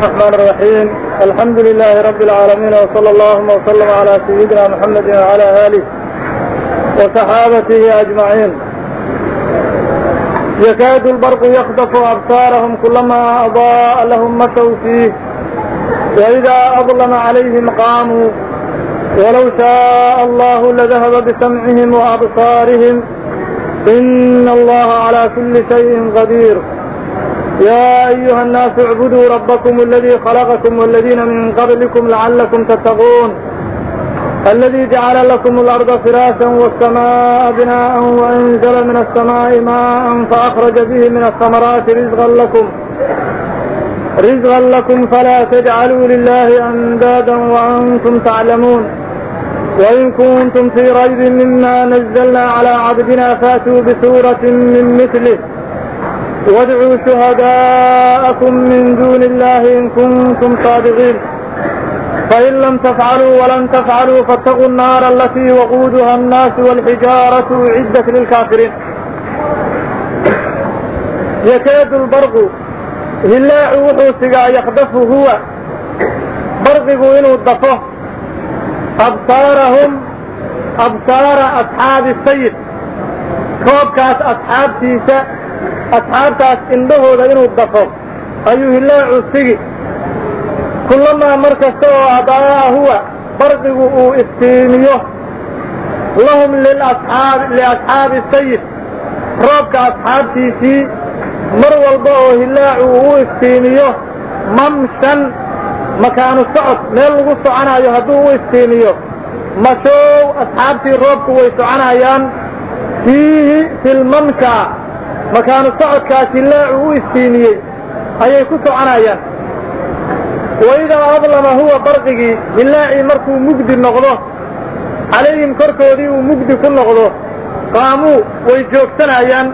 الرحمن الرحيم الحمد لله رب العالمين وصلى اللهم وسلم على سيدنا محمد وعلى آله وصحابته أجمعين يكاد البرق يخطف أبصارهم كلما أضاء لهم مشوا فيه وإذا أظلم عليهم قاموا ولو شاء الله لذهب بسمعهم وأبصارهم إن الله على كل شيء قدير يا أيها الناس اعبدوا ربكم الذي خلقكم والذين من قبلكم لعلكم تتقون الذي جعل لكم الأرض فراشا والسماء بناء وأنزل من السماء ماء فأخرج به من الثمرات رزقا لكم رزقا لكم فلا تجعلوا لله أندادا وأنتم تعلمون وإن كنتم في ريب مما نزلنا على عبدنا فاتوا بسورة من مثله وادعوا شهداءكم من دون الله إن كنتم صادقين فإن لم تفعلوا ولن تفعلوا فاتقوا النار التي وقودها الناس والحجارة عدة للكافرين يكاد البرق هلاع وحوسقا يخدف هو برقه إنه الضفه أبصارهم أبصار أصحاب السيد كوبكاس أصحاب تيسا asxaabtaas indhahooda inuu dafo ayuu hilaacu sigi kullamaa mar kasta oo adaa huwa barqigu uu iftiimiyo lahum liasxaabi sayid roobka asxaabtiisii mar walba oo hilaacu uu iftiimiyo mamshan makaanu socod meel lagu soconayo hadduu u iftiimiyo mashow asxaabtii roobku way soconayaan fiihi filmamsha makaanu socodkaas hilaacu u istiimiyey ayay ku soconayaan waidaa adlama huwa barqigii hilaacii markuu mugdi noqdo calayhim korkoodii uu mugdi ku noqdo qaamuu way joogsanayaan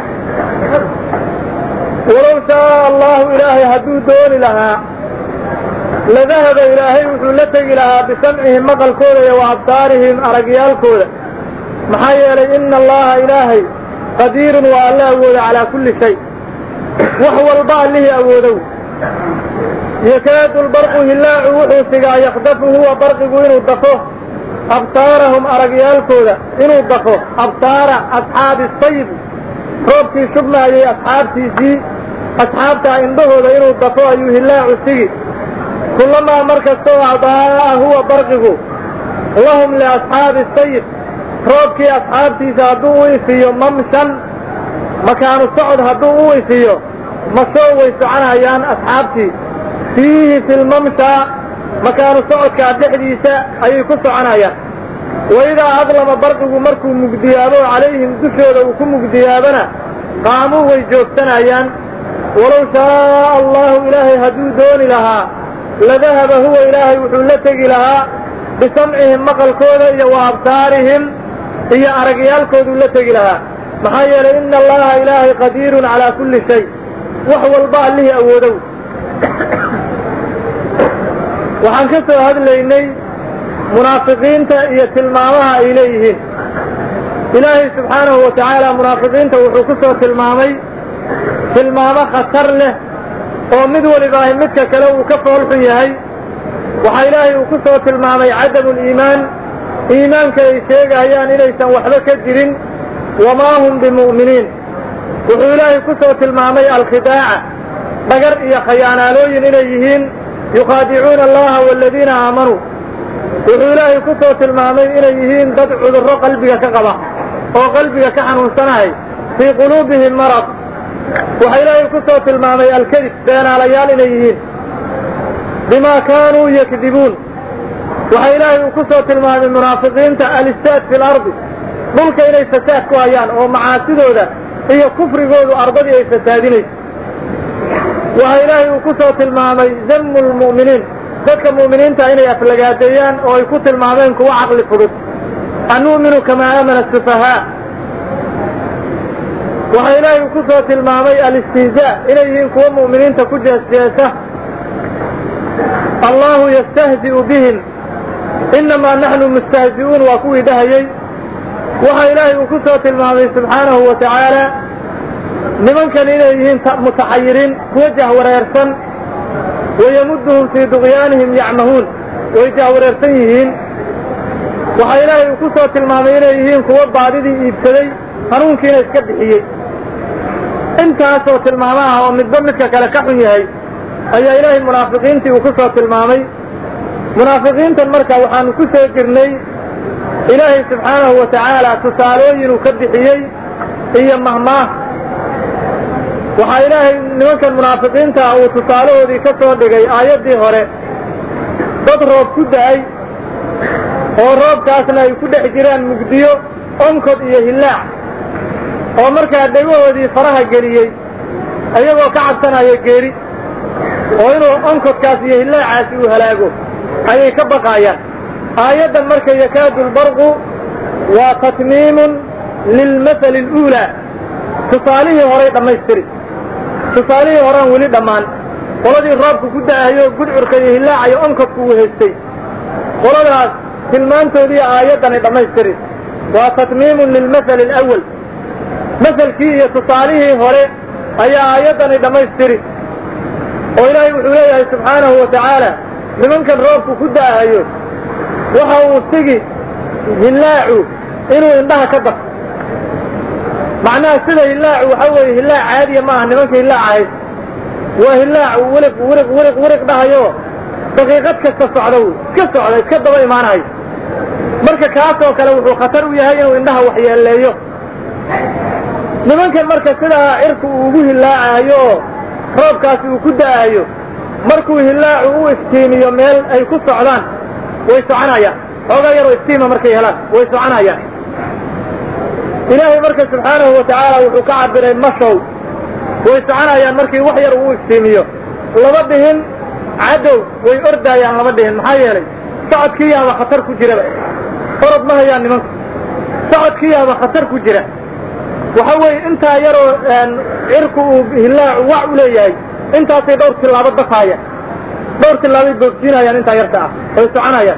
walow shaaa allahu ilaahay hadduu dooni lahaa ladahaba ilaahay wuxuu la tegi lahaa bisamcihim maqalkooda iyo wa absaarihim aragyaalkooda maxaa yeelay ina allaha ilaahay qadiirun waa alla awooda calaa kulli shay wax walba allihii awoodow yakaadu lbarqu hilaacu wuxuu sigaa yakdafu huwa barqigu inuu dafo absaarahum aragyaalkooda inuu dafo absaara asxaabi sayib roobkii shubmaayay asxaabtiisii asxaabtaa indhahooda inuu dafo ayuu hilaacu sigi kullamaa mar kastoo adaa'a huwa barqigu lahum liasxaabi sayib roobkii asxaabtiisa hadduu u ifiyo mamshan makaanu socod hadduu u ifiyo masoo way soconayaan asxaabtii fiihi filmamsha makaanu socodkaa dhexdiisa ayay ku soconayaan waidaa adlama barqigu markuu mugdiyaabo calayhim dushooda uu ku mugdiyaabona qaamuu way joogsanayaan walow shaaa allahu ilaahay hadduu dooni lahaa ladahaba huwa ilaahay wuxuu la tegi lahaa bisamcihim maqalkooda iyo wa absaarihim iyo aragyaalkooduu la tegi lahaa maxaa yeelay ina allaha ilaahay qadiirun calaa kulli shay wax walba allihii awoodow waxaan ka soo hadlaynay munaafiqiinta iyo tilmaamaha ay leeyihiin ilaahay subxaanahu wa tacaala munaafiqiinta wuxuu ku soo tilmaamay tilmaamo khatar leh oo mid walibaahi midka kale uu ka foolxun yahay waxaa ilaahay uu ku soo tilmaamay cadamu liimaan iimaanka ay sheegayaan inaysan waxba ka jirin wamaa hum bimu'miniin wuxuu ilaahay ku soo tilmaamay alkhidaaca dhagar iyo khayaanaalooyin inay yihiin yukhaadicuuna allaha waaladiina aamanuu wuxuu ilaahay ku soo tilmaamay inay yihiin dad cudurro qalbiga ka qaba oo qalbiga ka xanuunsanahay fii quluubihim marad waxaa ilaahay ku soo tilmaamay alkadib beenaalayaal inay yihiin bima kaanuu yakdibuun waxaa ilaahay uu ku soo tilmaamay munaafiqiinta alistaad fi lardi dhulka inay fasaad ku hayaan oo macaasidooda iyo kufrigoodu ardadii ay fasaadinayso waxaa ilaahay uu ku soo tilmaamay zamu lmu'miniin dadka mu'miniinta inay aflagaadeeyaan oo ay ku tilmaameen kuwa caqli fudud anu'minu kamaa aamana sufahaa waxaa ilaahay uu ku soo tilmaamay alistihzaa inay yihiin kuwa mu'miniinta ku jeesjeesa allahu yastahzi'u bihim inamaa naxnu mustahzi'uun waa kuwii dhahayey waxaa ilaahay uu ku soo tilmaamay subxaanahu wa tacaala nimankan inay yihiin mutaxayiriin kuwa jahwareersan wayamuduhum fii duqyaanihim yacmahuun way jahwareersan yihiin waxaa ilaahay uu ku soo tilmaamay inay yihiin kuwo baadidii iibsaday hanuunkiina iska bixiyey intaasoo tilmaamo ah oo midba midka kale ka xun yahay ayaa ilaahay munaafiqiintii uu ku soo tilmaamay munaafiqiintan marka waxaanu ku soo jirnay ilaahay subxaanahu wa tacaala tusaalooyin uu ka bixiyey iyo mahmaah waxaa ilaahay nimankan munaafiqiinta uu tusaalahoodii ka soo dhigay aayaddii hore dad roob ku da'ay oo roobkaasna ay ku dhex jiraan mugdiyo onkod iyo hillaac oo markaa dhegahoodii faraha geliyey ayagoo ka cabsanaya geeri oo inuu onkodkaas iyo hillaacaasi uu halaago ayay ka baqaayaan aayaddan marka yakaadu lbarqu waa tatmiimun lilmasali aluulaa tusaalihii horay dhammaystiri tusaalihii horean weli dhammaan qoladii roobku ku da'ayo gudcurka iyo hillaacayo onkodku uu haystay qoladaas tilmaantoodii aayaddan ay dhammaystiri waa tatmiimun lilmasali alawal masalkii iyo tusaalihii hore ayaa aayaddan ay dhammaystiri oo ilaahay wuxuu leeyahay subxaanahu wa tacaala nimankan roobku ku da'ayo waxa uu sigi hillaacu inuu indhaha ka dafo macnaha sida hillaacu waxa weeye hillaac caadiya ma aha nimanka hillaac ahayd waa hillaacu wiliq wiliq wiliq wiliq dhahayo daqiiqad kasta socda wy iska socda iska daba imaanayo marka kaasoo kale wuxuu khatar u yahay inuu indhaha waxyeeleeyo nimankan marka sidaa cirku uu ugu hillaacayo oo roobkaasi uu ku da'ayo markuu hillaacu u iftiimiyo meel ay ku socdaan way soconayaan xoogaa yaroo iftiima markay helaan way soconayaan ilaahay marka subxaanahu wa tacaala wuxuu ka cabiray mashow way soconayaan markii wax yar uu iftiimiyo lama dhihin cadow way ordaayaan lama dhihin maxaa yeelay socodkii yaaba khatar ku jiraba orod ma hayaan nimanku socodkii yaaba khatar ku jira waxa weeye intaa yaroo cirku uu hillaacu wac u leeyahay intaasay dhowr tillaabo dafaayaan dhowr tillaabay boogsiinayaan intaa yarta ah way soconayaan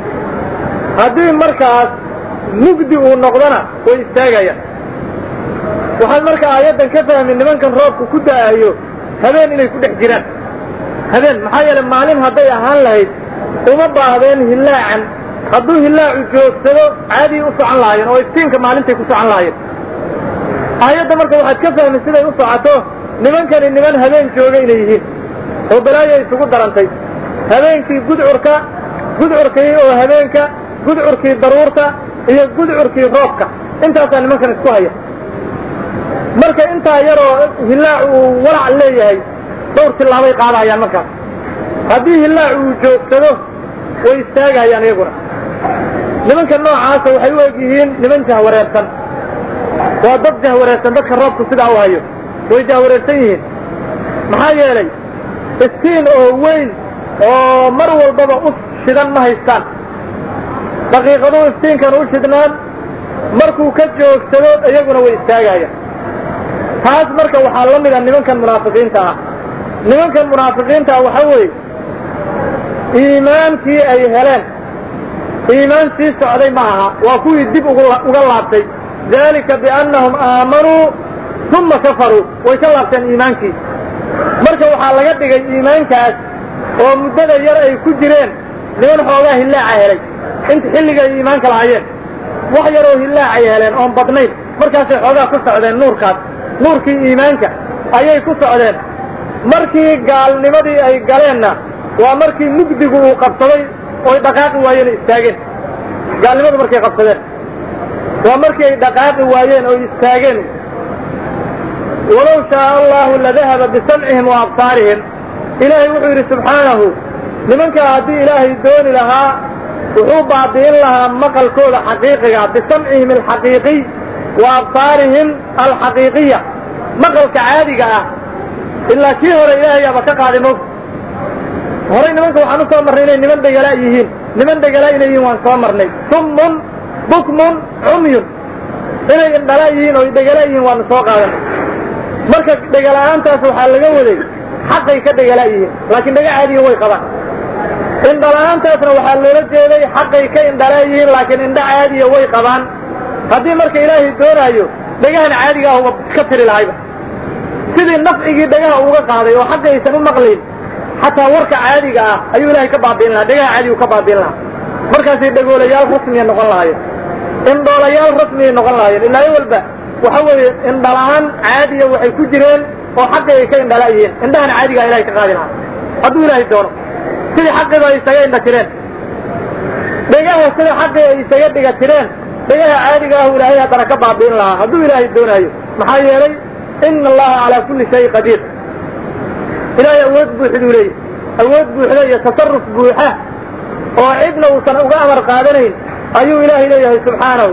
haddii markaas mugdi uu noqdona way istaagayaan waxaad marka aayaddan ka fahmi nimankan roobku ku da'ayo habeen inay ku dhex jiraan habeen maxaa yeele maalin hadday ahaan lahayd uma baahdeen hillaacan hadduu hillaacu joogsado caadii u socon lahaayeen oo iftiinka maalintay ku socon lahaayeen aayadda marka waxaad ka fahmi siday u socoto nimankani niman habeen jooga inay yihiin oo balaayo isugu darantay habeenkii gudcurka gudcurkii oo habeenka gudcurkii daruurta iyo gudcurkii roobka intaasaa nimankan isku haya marka intaa yaroo hillaac uu walac leeyahay dhowr tillaabay qaadayaan markaas haddii hillaac uu joogsado way istaagayaan iyaguna nimanka noocaasa waxay u eg yihiin niman jahwareersan waa dad jahwareersan dadka roobku sidaa u hayo way jahwareersan yihiin maxaa yeelay iftiin oo weyn oo mar walbaba u shidan ma haystaan daqiiqaduu iftiinkan u shidnaan markuu ka joogsado iyaguna way istaagayaan taas marka waxaa la mida nimankan munaafiqiinta ah nimankan munaafiqiinta ah waxa weeye iimaankii ay heleen iimaan sii socday ma aha waa kuwii dib uga laabtay dalika biannahum aamanuu uma kafaruu way ka laabteen iimaankii marka waxaa laga dhigay iimaankaas oo muddada yar ay ku jireen niman xoogaa hillaaca helay inta xilliga ay iimaanka lahaayeen wax yaroo hillaacay heleen oon badnayn markaasay xoogaa ku socdeen nuurkaas nuurkii iimaanka ayay ku socdeen markii gaalnimadii ay galeenna waa markii mugdigu uu qabsaday oy dhaqaaqi waayeen istaageen gaalnimadu markay qabsadeen waa markii ay dhaqaaqi waayeen oo istaageen walow shaaa allahu ladahaba bisamcihim wa absaarihim ilaahay wuxuu yidhi subxaanahu nimankaa haddii ilaahay dooni lahaa wuxuu baabi'in lahaa maqalkooda xaqiiqiga bisamcihim alxaqiiqiy wa absaarihim alxaqiiqiya maqalka caadiga ah ilaa kii hore ilaahay aba ka qaaday mog horay nimanka waxaan u soo marnay inay niman dhegala yihiin niman dhegala inay yihiin waan soo marnay summun bukmun cumyun inay indhala yihiin oo dhegala yihiin waanu soo qaadanay marka dhegala-aantaas waxaa laga waday xaqay ka dhegala yihiin laakiin dhega caadiya way qabaan indhala-aantaasna waxaa loola jeeday xaqay ka indhala yihiin laakiin indha caadiya way qabaan haddii marka ilaahay doonaayo dhegahan caadiga ah uba ka tiri lahayba sidii nafcigii dhagaha uga qaaday oo xagga aysan u maqlayn xataa warka caadiga ah ayuu ilaahay ka baabi'in lahaa dhegaha caadigu ka baabi'in lahaa markaasay dhagoolayaal rasmiya noqon lahaayeen indhoolayaal rasmiyay noqon lahaayeen ilaayo walba waxa weeye indhala-aan caadiya waxay ku jireen oo xaqii ay ka indhala'yihiin indhahan caadigaa ilahay ka qaadi lahaa hadduu ilaahay doono sidii xaqiiba ay isaga indha tireen dhegaha sida xaqii ay isaga dhiga tireen dhegaha caadiga ahu ilaahay haddana ka baabi'in lahaa hadduu ilaahay doonaayo maxaa yeelay ina allaha calaa kulli shay qadiir ilaahay awood buuxduu leeyahy awood buuxda iyo tasaruf buuxa oo cidna uusan uga amar qaadanayn ayuu ilaahay leeyahay subxaanahu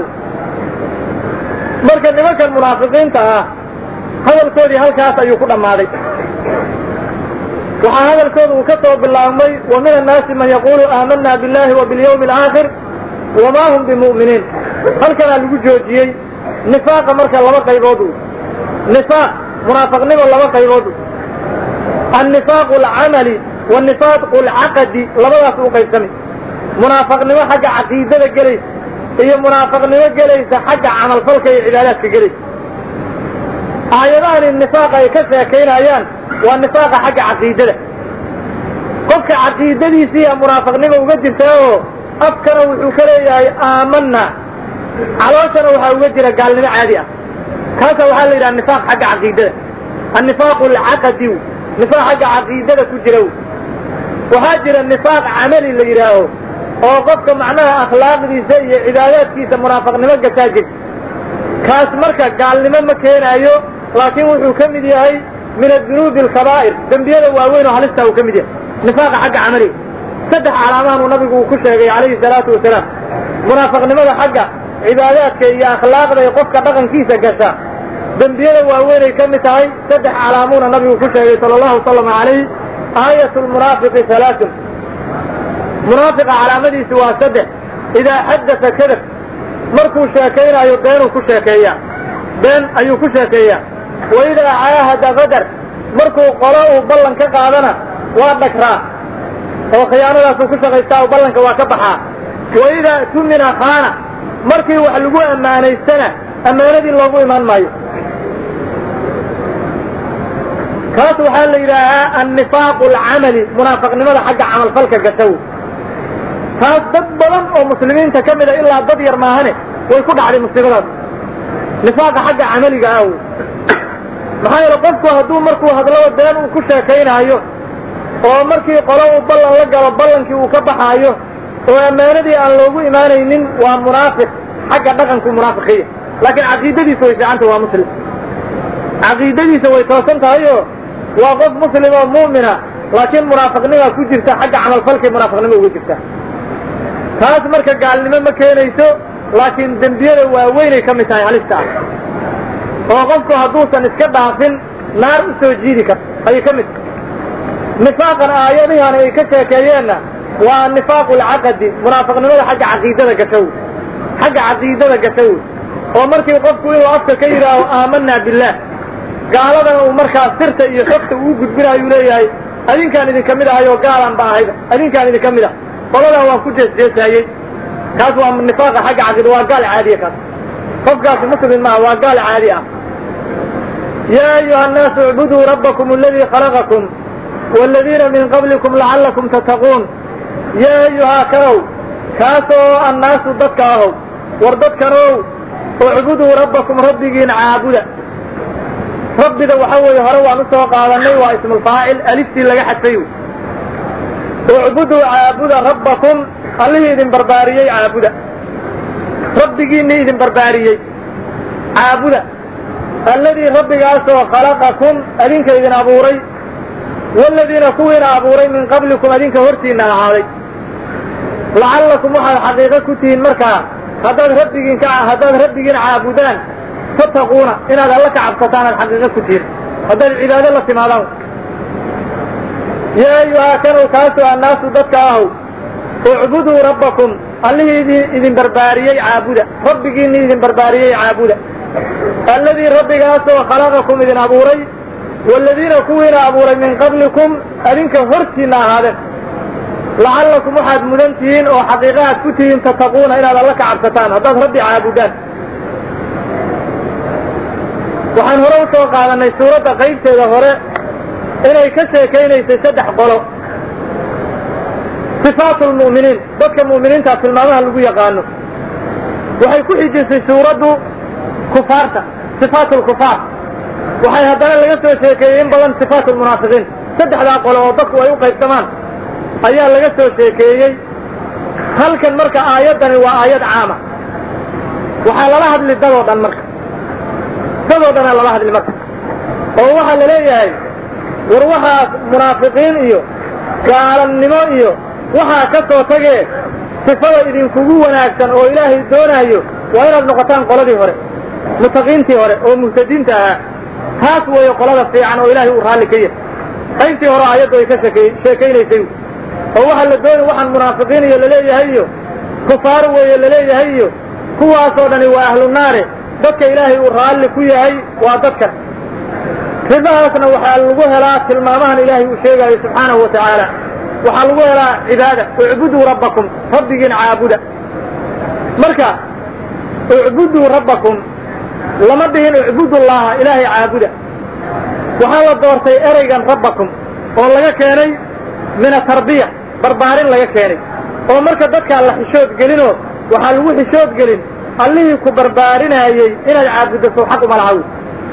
marka nimankan munaafiqiinta ah hadalkoodii halkaas ayuu ku dhammaaday waxaa hadalkooda uu ka soo bilaabmay wa min annaasi man yaqulu aamana billahi wa bilyawmi alaakhir wama hum bimu'miniin halkanaa lagu joojiyey nifaaqa marka laba qaybood nifaaq munaafiqnimo laba qaybood annifaaqu alcamali wanifaaqu alcaqadi labadaas u qaybsamay munaafaqnimo xagga caqiidada gelaysa iyo munaafaqnimo gelaysa xagga camalfalka iyo cibaadaadka gelaysa aayadahani nifaaqa ay ka sheekaynayaan waa nifaaqa xagga caqiidada qofka caqiidadiisiiya munaafaqnimo uga jirta oo afkana wuxuu ka leeyahay aamana calooshana waxaa uga jira gaalnimo caadi ah kaasa waxaa la yidhaha nifaaq xagga caqiidada annifaaqu alcaqadi nifaaq xagga caqiidada ku jira waxaa jira nifaaq camali la yidhaaho oo qofka macnaha akhlaaqdiisa iyo cibaadaadkiisa munaafaqnimo gasaa jirta kaas marka gaalnimo ma keenaayo laakiin wuxuu ka mid yahay min adunuubi alkabaa'ir dembiyada waaweyn oo halista uu ka mid yahay nifaaqa xagga camaliga saddex calaamahan uu nabigu uu ku sheegay calayhi salaatu wasalaam munaafaqnimada xagga cibaadaadka iyo akhlaaqda ee qofka dhaqankiisa gasha dembiyada waaweynay ka mid tahay saddex calaamuuna nabigu ku sheegay sala allahu wasalama calayh aayat lmunaafiqi halaasun munaafiqa calaamadiisi waa saddex idaa xaddasa kadab markuu sheekaynaayo beenuu ku sheekeeyaa been ayuu ku sheekeeyaa wa idaa caahada qadar markuu qolo uu ballan ka qaadana waa dhagraa oo khiyaanadaasuu ku shaqaystaa oo ballanka waa ka baxaa wa idaa tumina khaana markii wax lagu ammaanaystana ammaanadii loogu imaan maayo kaas waxaa la yidhaahaa annifaaqu alcamali munaafaqnimada xagga camalfalka gashaw taas dad badan oo muslimiinta ka mida ilaa dad yar maahane way ku dhacday musiibadaas nifaaqa xagga camaliga ah maxaa yeele qofku hadduu markuu hadlaba been uu ku sheekaynaayo oo markii qolo uu ballan la galo ballankii uu ka baxaayo oo ammaanadii aan loogu imaanaynin waa munaafiq xagga dhaqanku munaafiqiya laakiin caqiidadiisa way fiicanta waa muslim caqiidadiisa way toosan tahayo waa qof muslim oo mu'mina laakiin munaafiqnimaa ku jirta xagga camalfalkay munaafiqnimo uga jirta taas marka gaalnimo ma keenayso laakiin dembiyada waaweynay ka mid tahay halista ah oo qofku hadduusan iska dhaafin naar u soo jiidi karto ayay ka mid tahay nifaaqan aayadihan ay ka sheekeeyeenna waa nifaaqu alcaqadi munaafiqnimada xagga caqiidada gashow xagga caqiidada gashow oo markii qofku inuu afka ka yidhaaho aamanaa billaah gaaladana uu markaa sirta iyo xogta uu gudbinaayuu leeyahay adinkaan idinka mid ahay oo gaalan ba ahayba adinkaan idinka mid ah qoladan waan ku jeesjeesaayey kaas waa nifaaqa xagga caqiida waa gaal caadiya kaas qofkaasi muslim maaha waa gaal caadi ah yaa ayuha annaasu icbuduu rabbakum aladii khalaqakum waaladiina min qablikum lacallakum tattaquun yaa ayuhaa kanow kaasoo annaasu dadka ahow war dadkanow ucbuduu rabbakum rabbigiin caabuda rabbida waxa weeye hore waan usoo qaadanay waa ismulfaacil aliftii laga xadfay ucbuduu caabuda rabbakum allihii idin barbaariyey caabuda rabbigiinii idin barbaariyey caabuda alladii rabbigaasoo khalaqakum adinka idin abuuray waaladiina kuwiina abuuray min qablikum adinka hortiina ahaaday lacallakum waxaad xaqiiqo ku tihiin markaa haddaad rabbigiin ka haddaad rabbigiin caabudaan tattaquuna inaad alla ka cabsataan aad xaqiiqo ku tihiin haddaad cibaado la timaadaan yaa ayuhaa kanow kaasoo annaasu dadka ahow ucbuduu rabbakum allihii idin idin barbaariyey caabuda rabbigiinii idin barbaariyey caabuda alladii rabbigaasoo khalaqakum idin abuuray waaladiina kuwiina abuuray min qablikum adinka hortiina ahaadeen lacallakum waxaad mudan tihiin oo xaqiiqahaad ku tihiin tattaquuna inaad alla ka cabsataan haddaad rabbi caabudaan waxaan hore usoo qaadanay suuradda qaybteeda hore inay ka sheekaynaysay saddex qolo sifaatu lmu'miniin dadka mu'miniinta tilmaamaha lagu yaqaano waxay ku xijisay suuraddu kufaarta sifaat lkufaar waxay haddana laga soo sheekeeyey in badan sifaat lmunaafiqiin saddexdaa qolo oo dadku ay u qaybsamaan ayaa laga soo sheekeeyey halkan marka aayaddani waa aayad caama waxaa lala hadli dadoo dhan marka dadoo dhanaa lala hadli marka oo waxaa la leeyahay war waxaas munaafiqiin iyo gaalannimo iyo waxaa ka soo tagee sifada idinkugu wanaagsan oo ilaahay doonaayo waa inaad noqotaan qoladii hore mutaqiintii hore oo muhtadiinta ahaa taas weeye qolada fiican oo ilaahay uu raalli ka yahay qaybtii hore aayaddu ay ka shekey sheekaynaysay oo waxaa la doonay waxaan munaafiqiin iyo laleeyahay iyo kufaar weeye laleeyahay iyo kuwaasoo dhani waa ahlu naare dadka ilaahay uu raalli ku yahay waa dadkan ribahaasna waxaa lagu helaa tilmaamahan ilaahay uu sheegaayo subxaanahu wa tacaala waxaa lagu helaa cibaada ucbuduu rabbakum rabbigiin caabuda marka ucbuduu rabbakum lama dhihin ucbudullaha ilaahay caabuda waxaa la doortay ereygan rabbakum oo laga keenay min atarbiya barbaarin laga keenay oo marka dadkaa la xishood gelinoo waxaa lagu xishood gelin allihii ku barbaarinaayey inaad caabuddo sow xaq uma laha wy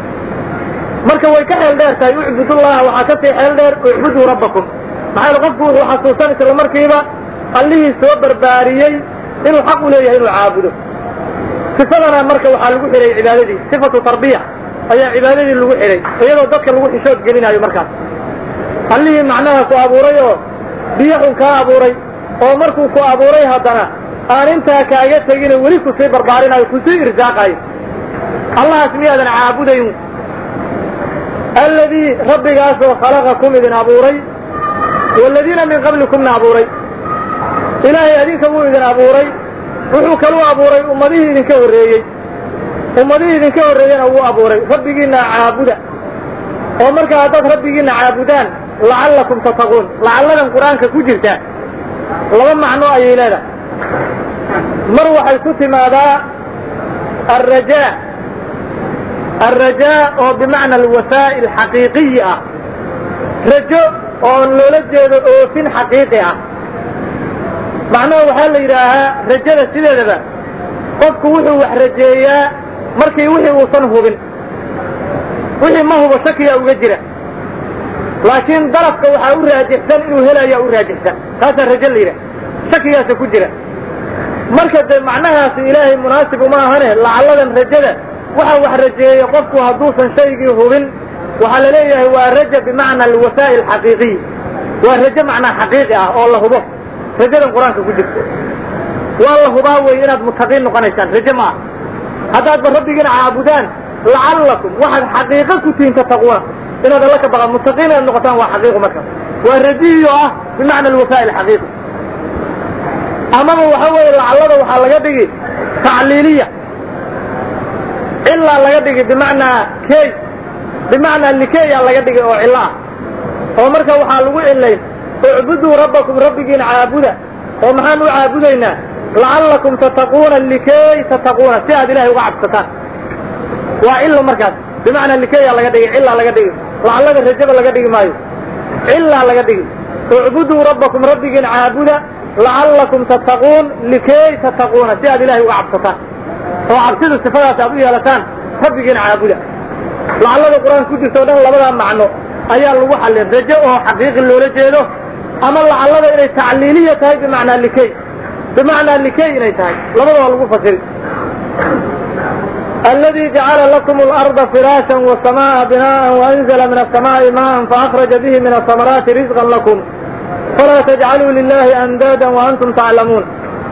marka way ka xeel dheer tahay ucbudullaha waxaa ka sii xeel dheer ucbuduu rabbakum maxaa yele qofku wuxuu xasuusan isla markiiba allihii soo barbaariyey inuu xaq u leeyahay inuu caabudo sifadana marka waxaa lagu xidhay cibaadadii sifatu tarbiya ayaa cibaadadii lagu xidhay iyadoo dadka lagu xishood gelinaayo markaas allihii macnaha ku abuuray oo biyo xun kaa abuuray oo markuu ku abuuray haddana aan intaa kaaga tegine weli kusii barbaarinayo kusii irsaaqayo allahaas miyaadan caabudayn alladii rabbigaasoo khalaqakum idin abuuray waaladiina min qablikumna abuuray ilaahay adinka wuu idin abuuray wuxuu kaluu abuuray ummadihii idinka horreeyey ummadihii idinka horreeyena wuu abuuray rabbigiinna caabuda oo marka haddaad rabbigiinna caabudaan lacallakum tattaquun lacalladan qur-aanka ku jirta laba macno ayay leedahay mar waxay ku timaadaa alrajaa alrajaa oo bimacna alwasaa'il xaqiiqiyi ah rajo oo loola jeedo oofin xaqiiqi ah macnaha waxaa la yidhaahaa rajada sideedaba qofku wuxuu wax rajeeyaa markii wixii uusan hubin wixii ma hubo shakiyaa uga jira laakiin darafka waxaa u raajixsan inuu helayaa u raajixsan taasaa rajo la yidhaha shakigaasa ku jira marka dee macnahaasi ilaahay munaasib uma ahane lacalladan rajada waxa wax rajeeya qofku hadduusan shaygii hubin waxaa la leeyahay waa raja bimacna alwasaa'il xaqiiqiy waa rajo macnaa xaqiiqi ah oo la hubo rajadan qur-aanka ku jirto waa la hubaa wey inaad mutaqiin noqonaysaan rajo ma ah haddaadba rabbigiina caabudaan lacallakum waxaad xaqiiqo ku tihiin tattaquuna inaad alla ka baqa mutaqiin inaad noqotaan waa xaqiiqo markaas waa rajihiyo ah bimacna alwasaa'il xaqiiqi amaba waxa weeye lacallada waxaa laga dhigi tacliiliya cilaa laga dhigi bimacnaa key bimacnaa likeyaa laga dhigi oo cilo ah oo marka waxaa lagu cilayn ucbuduu rabbakum rabbigiina caabuda oo maxaan u caabudaynaa lacallakum tattaquuna likey tattaquuna si aad ilahay uga cabsataan waa cilo markaas bimacnaa likeyaa laga dhigi cilaa laga dhigi lacallada rajada laga dhigi maayo cilaa laga dhigi ucbuduu rabbakum rabbigiina caabuda lacallakum tattaquun likey tattaquuna si aad ilahay uga cabsataan oo cabsida sifadaas aad u yeelataan rabbigiina caabuda lacallada qur-aanka ku jirta o dhan labadaa macno ayaa lagu xallin rajo oo xaqiiqi loola jeedo ama lacallada inay tacliiliya tahay bimacnaa likey bimacnaa likey inay tahay labadaba lagu fasiri aladi jacala lakum اlarda firaasha wsamaaa binaan waanzla min asamaai maan faأkraja bihi min asamaraati rizqa lakum falaa tajcaluu lilahi andaadan waantum taclamuun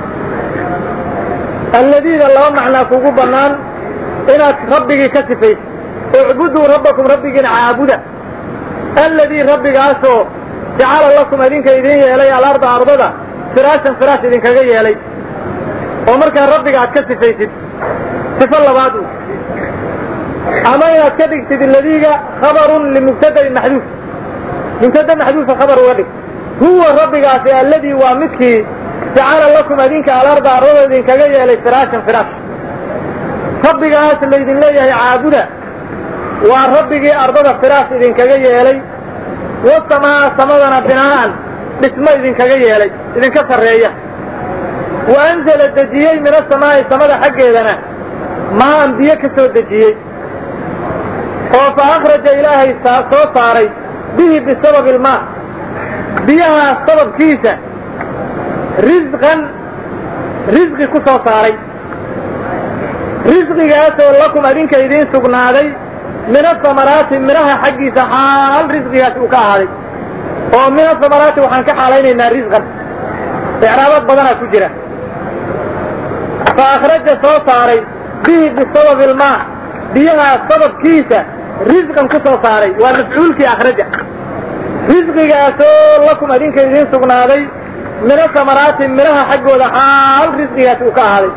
alladiida laba macnaa kugu bannaan inaad rabbigii ka sifaysid ucbuduu rabbakum rabbigiina caabuda alladii rabbigaasoo jacala lakum idinka idin yeelay alarda ardada firaashan firaash idinkaga yeelay oo markaa rabbiga aad ka sifaysid sifo labaad u ama inaad ka dhigtid ladiiga khabarun limubtadain maxduuf mubtada maxduufa khabar uga dhig huwa rabbigaasi alladii waa midkii jacala lakum adinka alarda ardada idinkaga yeelay firaashan firaash rabbigaas laydin leeyahay caabuda waa rabbigii ardada firaash idinkaga yeelay wasamaa samadana binaa'an dhismo idinkaga yeelay idinka sarreeya wa anzala dejiyey min asamaa'i samada xaggeedana maan biyo ka soo dejiyey oo fa akhraja ilaahay soo saaray bihi bisababi ilmaa biyahaas sababkiisa risqan risqi ku soo saaray risqigaasoo lakum adinka idiin sugnaaday min asamaraati midhaha xaggiisa xaal risqigaasi uu ka ahaaday oo min asamaraati waxaan ka xaalaynaynaa risqan icraabad badanaa ku jira fa akhraja soo saaray bihi bisababi ilmaa biyahaas sababkiisa risqan ku soo saaray waa mafcuulkii akhraja risqigaasoo lakum adinka idiin sugnaaday min asamaraati midhaha xaggooda xaal risqigaasi uu ka ahaaday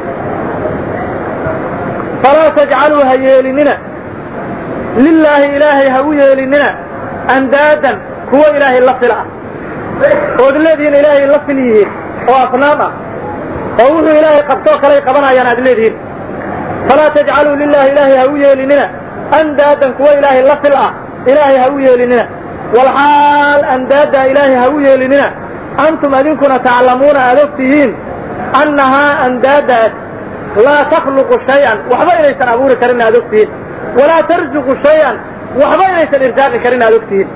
falaa tajcaluu ha yeelinina lilaahi ilaahay ha u yeelinina andaadan kuwo ilaahay la fil ah ood leedihiin ilaahay la fil yihiin oo asnaam ah oo wuxuu ilaahay qabtoo kaley qabanayaan aad leedihiin falaa tajcaluu lilaahi ilaahay ha u yeelinina andaadan kuwo ilaahay la fil ah ilaahay ha u yeelinina walxaal andaada ilaahay ha u yeelinina antum adinkuna taclamuuna aad og tihiin annahaa andaadaas laa takhluqu shay-an waxba inaysan abuuri karin aad og tihiin walaa tarzuqu shay-an waxba inaysan irsaaqi karin aad og tihiin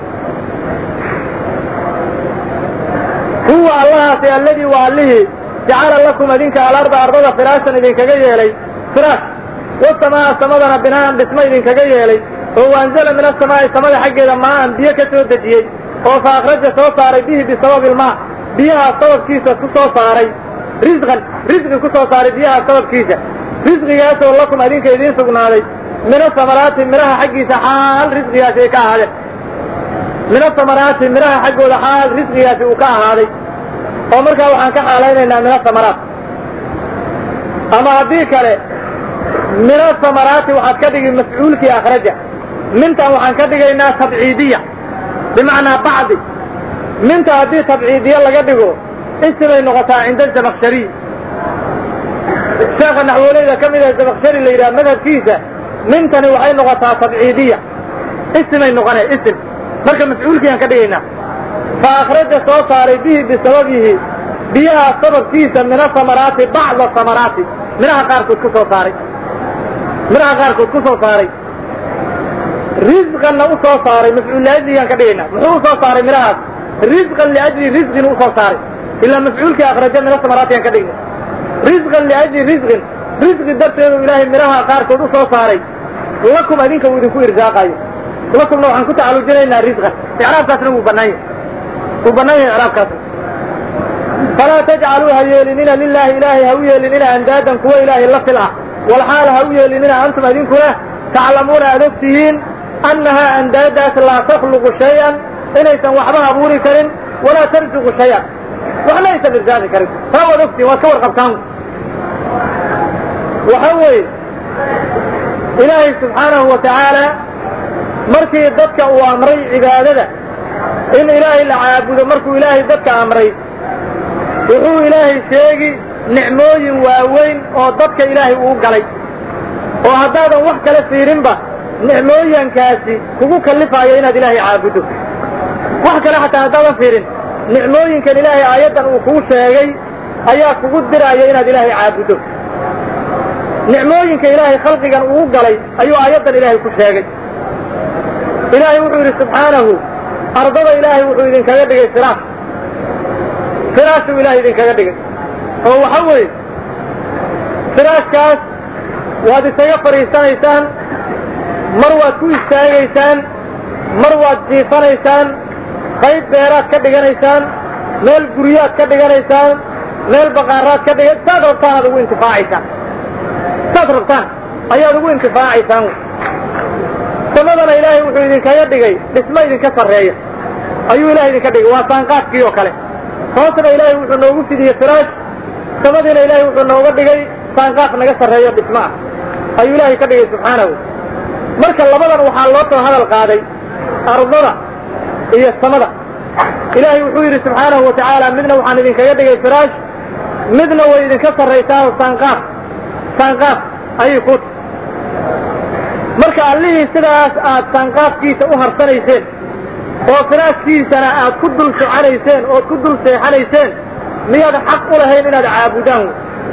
huwa allahaasi alladii waa allihii jacala lakum adinka alarda ardada firaashan idinkaga yeelay firaash wasamaa samadana binaan dhismo idinkaga yeelay oo waanzala min asamaa'i samada xaggeeda maaan biyo ka soo dejiyey oo fa akhraja soo saaray bihi bisababi ilmaa biyahaa sababkiisa ku soo saaray risqan risqi ku soo saaray biyahaa sababkiisa risqigaasoo lakum adinka idiin sugnaaday min asamaraati midhaha xaggiisa xaal risqigaasi ay ka ahaadeen min asamaraati midhaha xaggooda xaal risqigaasi uu ka ahaaday oo markaa waxaan ka xaalaynaynaa min asamaraat ama haddii kale min asamaraati waxaad ka dhigi mafcuulkii akhraja mintan waxaan ka dhigaynaa tabciidiya bimacnaa bacdi minta haddii tabciidiye laga dhigo isimay noqotaa cinda zamakshariy sheekha naxwooleyda ka mid ah zamakshari la yidhaha madhabkiisa mintani waxay noqotaa tabciidiya isimay noqone isim marka mafcuulkiiaan ka dhigaynaa fa akhraja soo saaray bihi bisababihi biyaha sababkiisa min asamaraati bacda samaraati midhaha qaarkood ku soo saaray midhaha qaarkood ku soo saaray risqanna u soo saaray mafcuul liajligaan ka dhigaynaa muxuu usoo saaray midhahaas risqan liajli risqin usoo saaray ilaa mafcuulkii akhraja min asamaraati aan ka dhignay risqan liajli risqin risqi darteedu ilaahay midhaha qaarkood u soo saaray lakum adinka uu idinku irsaaqayo lakumna waxaan ku tacalujinaynaa risqan icraabkaasna wuu bannaan yahay wuu bannaan yahay icraabkaasna falaa tajcaluu ha yeelinina lilaahi ilaahay ha u yeelinina andaadan kuwa ilaahay la fil ah walxaal ha u yeelinina antum adinkuna taclamuuna aad og tihiin annahaa andaadaas laa takhluqu shay-an inaysan waxba abuuri karin walaa tarzuqu shay-an waxna aysan irsaaqi karin taa waad ogtihiin waad ka warqabtaan waxa weeye ilaahay subxaanahu wa tacaala markii dadka uu amray cibaadada in ilaahay la caabudo markuu ilaahay dadka amray wuxuu ilaahay sheegi nicmooyin waaweyn oo dadka ilaahay uu galay oo haddaadan wax kale fiirinba nicmooyinkaasi kugu kallifaayo inaad ilaahay caabuddo wax kale xataa haddaadan fiirin nicmooyinkan ilaahay aayaddan uu kuu sheegay ayaa kugu diraayo inaad ilaahay caabuddo nicmooyinka ilaahay khalqigan uu galay ayuu aayaddan ilaahay ku sheegay ilaahay wuxuu yidhi subxaanahu ardada ilaahay wuxuu idinkaga dhigay firaash firaashuu ilaahay idinkaga dhigay oo waxa weeye firaashkaas waad isaga fadhiisanaysaan mar waad ku istaagaysaan mar waad jiifanaysaan qayb beeraad ka dhiganaysaan meel guryaad ka dhiganaysaan meel baqaaraad ka dhigan saad rabtaan aad ugu intifaacaysaan saad rabtaan ayaad ugu intifaacaysaan samadana ilaahay wuxuu idinkaga dhigay dhismo idinka sarreeya ayuu ilahay idinka dhigay waa saanqaadkii oo kale hoosna ilaahay wuxuu noogu fidiyey firaash samadiina ilaahay wuxuu nooga dhigay saanqaaf naga sarreeyo dhismo ah ayuu ilaahay ka dhigay subxaanahu marka labadan waxaa loo soo hadal qaaday ardada iyo samada ilaahay wuxuu yidhi subxaanahu wa tacaala midna waxaan idinkaga dhigay firaash midna way idinka sarraysaa saanqaaf saanqaaf ayay ku marka allihii sidaas aad saanqaafkiisa u harsanayseen oo firaaskiisana aad ku dul socanayseen ood ku dul seexanayseen miyaad xaq u lahayn inaad caabudaan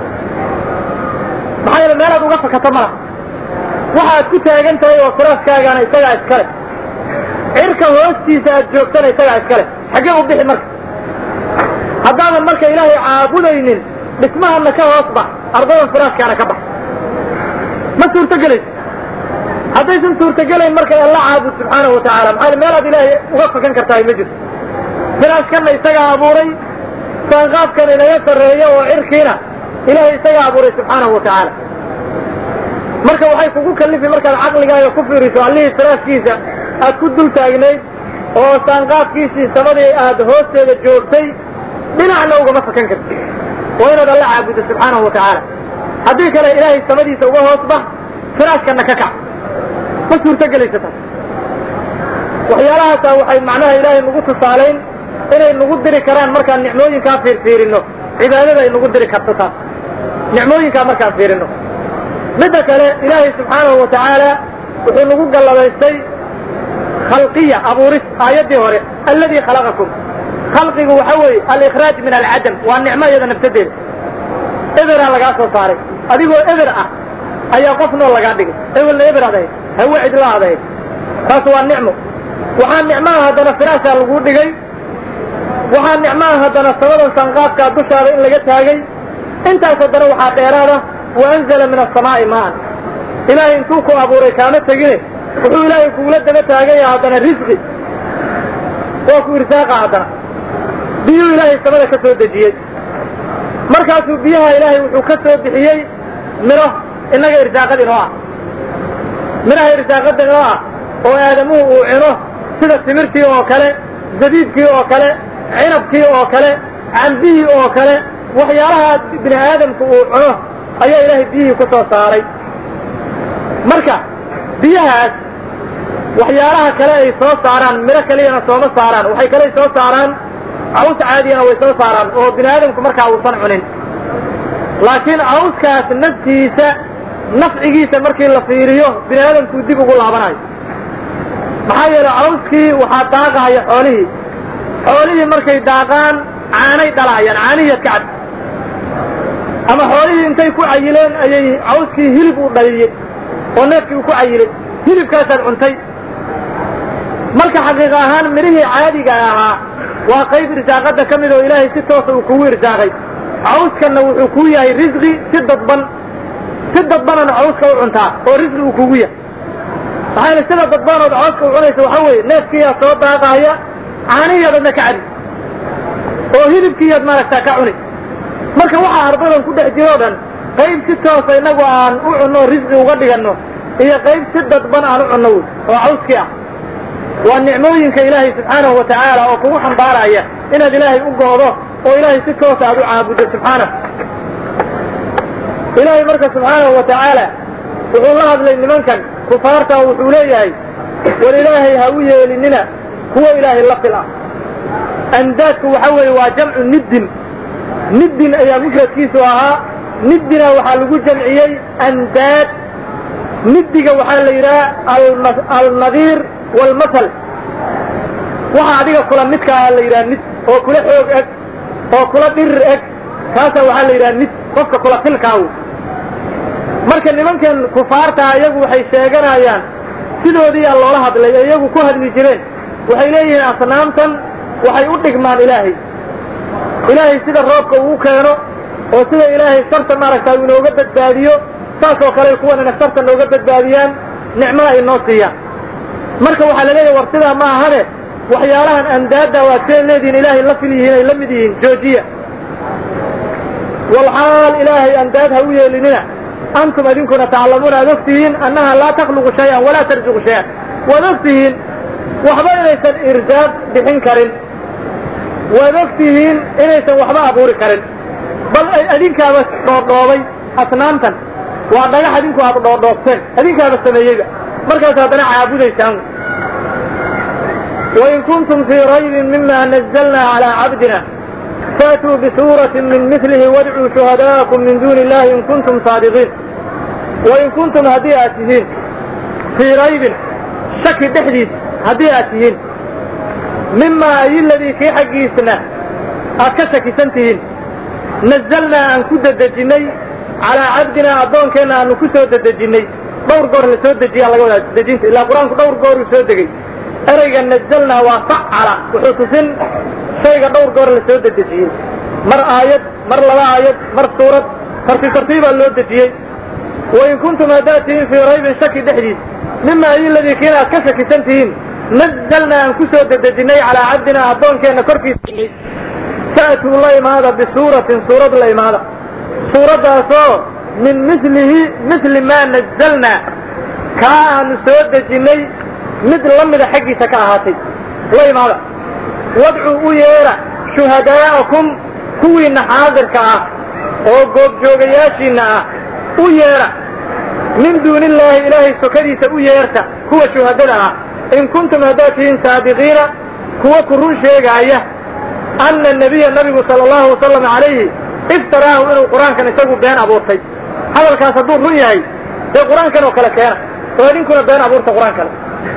maxaa yeele meelaad uga fakato ma laha waxaad ku taagan tahay oo firaaskaagana isagaa iskale cirka hoostiisa aad joogtana isagaa iskale xaggee u bixi marka haddaadan marka ilaahay caabudaynin dhismahana ka hoos bax ardadan firaaskaana ka bax ma suurtogelayso haddaysan suurtogelayn marka alla caabud subxaanahu watacaala maxaa meelaad ilaahay uga fakan kartahay ma jirto firaaskana isagaa abuuray saanqaafkan inaga sarreeya oo cirkiina ilaahay isagaa abuuray subxaanahu watacaala marka waxay kugu kalifi markaad caqligaaga ku fiiriso allihii firaaskiisa aad ku dul taagnayd oo saanqaafkiisii samadii aad hoosteeda joogtay dhinacna ugama fakan karti waa inaad alla caabuddo subxaanahu watacaala haddii kale ilaahay samadiisa uga hoos bax firaaskana ka kac ma suurtogelaysa taas waxyaalahaasa waxay macnaha ilaahay nagu tusaalayn inay nagu diri karaan markaan nicmooyinkaa fiirfiirino cibaadada ay nagu diri karto taas nicmooyinkaa markaan fiirino midda kale ilaahay subxaanahu watacaala wuxuu nagu galladaystay khalqiya abuuris aayaddii hore alladii khalaqakum khalqigu waxa weeye alikhraaj min alcadam waa nicmo iyada nafsadeeda eberaa lagaa soo saaray adigoo eber ah ayaa qof nool lagaa dhigay ewelna eber ad ahayd hawe cidla ad ahayd taas waa nicmo waxaa nicmaha haddana firaashaa laguu dhigay waxaa nicmaha haddana samadan sanqaafkaa dushaada in laga taagay intaas haddana waxaa dheeraada wa anzala min asamaa'i maan ilaahay intuu ku abuuray kaama tegine wuxuu ilaahay kugula daba taagaya haddana risqi waa ku irsaaqa haddana biyuu ilaahay samada ka soo dejiyey markaasuu biyaha ilaahay wuxuu ka soo bixiyey miro innaga irsaaqad inoo ah midhaha irsaaqada inoo ah oo aadamuhu uu cino sida timirtii oo kale zabiibkii oo kale cinabkii oo kale cambihii oo kale waxyaalaha bini aadamku uu cuno ayaa ilaahay biyihii ku soo saaray marka biyahaas waxyaalaha kale ay soo saaraan midho kaliyana sooma saaraan waxay kale soo saaraan caws caadiyana way soo saaraan oo bini aadamku markaa uusan cunin laakiin cawskaas naftiisa nafcigiisa markii la fiiriyo bini aadamkuu dib ugu laabanayo maxaa yeele cawskii waxaa daaqahaya xoolihii xoolihii markay daaqaan caanay dhalaayaan caanihiiad ka cad ama xoolihii intay ku cayileen ayay cawskii hilib u dhaliyey oo neefkii uu ku cayilay hilibkaasaad cuntay marka xaqiiqa ahaan midhihii caadiga ahaa waa qayb irsaaqada ka mid oo ilaahay si toosa uu kugu irsaaqay cawskanna wuxuu kuu yahay risqi si dadban si dadbanana cawska u cuntaa oo risqi uu kugu yahay maxaa yeele sida dadbanood cawska u cunaysa waxa weeye neefkiiyaa soo daaqaaya caanihiiad adna ka cadi oo hilibkiiyaad maaragtaa ka cuni marka waxaa ardadan ku dhex jiro o dhan qayb si toosa innagu aan u cunno risqi uga dhiganno iyo qayb si dadban aan u cunno wey oo cawskii ah waa nicmooyinka ilaahay subxaanahu wa tacaala oo kugu xambaaraya inaad ilaahay u goodo oo ilaahay si toosa aad u caabuddo subxaanah ilaahay marka subxaanahu wa tacaala wuxuu la hadlay nimankan kufaarta oo wuxuu leeyahay war ilaahay ha u yeelinina kuwo ilaahay la fil ah andaadku waxa weeye waa jamcu niddin niddin ayaa mufradkiisu ahaa niddina waxaa lagu jamciyey andaad niddiga waxaa la yidhaha alnadiir walmasal waxa adiga kula midkaa la yidhaha nid oo kula xoog eg oo kula dhirir eg kaasaa waxaa la yidhaha nid qofka kula filkaaw marka nimankan kufaartaa iyagu waxay sheeganayaan sidoodiiyaa loola hadlay ee iyagu ku hadli jireen waxay leeyihiin asnaamtan waxay u dhigmaan ilaahay ilaahay sida roobka uu keeno oo sida ilaahay sarta maaragta uu inooga badbaadiyo saasoo kale kuwanana sarta nooga badbaadiyaan nicmada ay noo siiyaan marka waxaa la leeyahy war sidaa ma ahane waxyaalahan andaada waad see leedihiin ilaahay la fil yihiin ay la mid yihiin joojiya walxaal ilaahay andaad ha u yeelinina antum idinkuna taclamuuna aad og tihiin annaha laa takhluqu shay-an walaa tarzuqu shay-an waad og tihiin waxba inaysan irsaaq bixin karin waad og tihiin inaysan waxba abuuri karin bal adinkaaba dhoodhoobay asnaamtan waa dhagax adinku aad dhoodhoobteen adinkaaba sameeyeyba markaas haddana caabudaysaan wain kuntum fii raybin mima nazalna calaa cabdina faatuu bisuuratin min milihi wadcuu shuhadaa'akum min duuni illahi in kuntum saadiqiin wain kuntum haddii aad tihiin fii raybin shaki dhexdiis haddii aad tihiin mimaa ay ladii kii xaggiisna aad ka shakisan tihiin nazalnaa aan ku dedejinnay calaa cabdinaa addoonkeenna aanu ku soo dedejinnay dhowr goor la soo dejiyaa laga wadaa dejinta ilaa qur-aanku dhowr gooruu soo degay ereyga nazalnaa waa facala wuxuu tusin shayga dhowr goor la soo dedejiyey mar aayad mar laba aayad mar suurad tartiib tartiibaa loo dejiyey wain kuntum haddaad tihiin fii raybin shaki dhexdiis mima ay ladii kiina aad ka shakisan tihiin nazalnaa aan ku soo dedejinnay calaa cabdinaa addoonkeenna korkiisa fa'tuu la imaada bisuuratin suurad la imaada suuraddaasoo min milihi mili maa nazalnaa kaa aanu soo dejinnay mid la mida xaggiisa ka ahaatay la imaada wadcuu u yeedha shuhadaa'akum kuwiinna xaadirka ah oo goobjoogayaashiinna ah u yeedha min duuni illaahi ilaahay sokadiisa u yeerta kuwa shuhadada ah in kuntum haddaad tihiin saadiqiina kuwa ku run sheegaaya anna nabiya nabigu sala allahu wasalam calayhi iftaraahu inuu qur-aankan isagu been abuurtay hadalkaas hadduu run yahay dee qur-aankan oo kale keena oo idinkuna been abuurta qur-aankale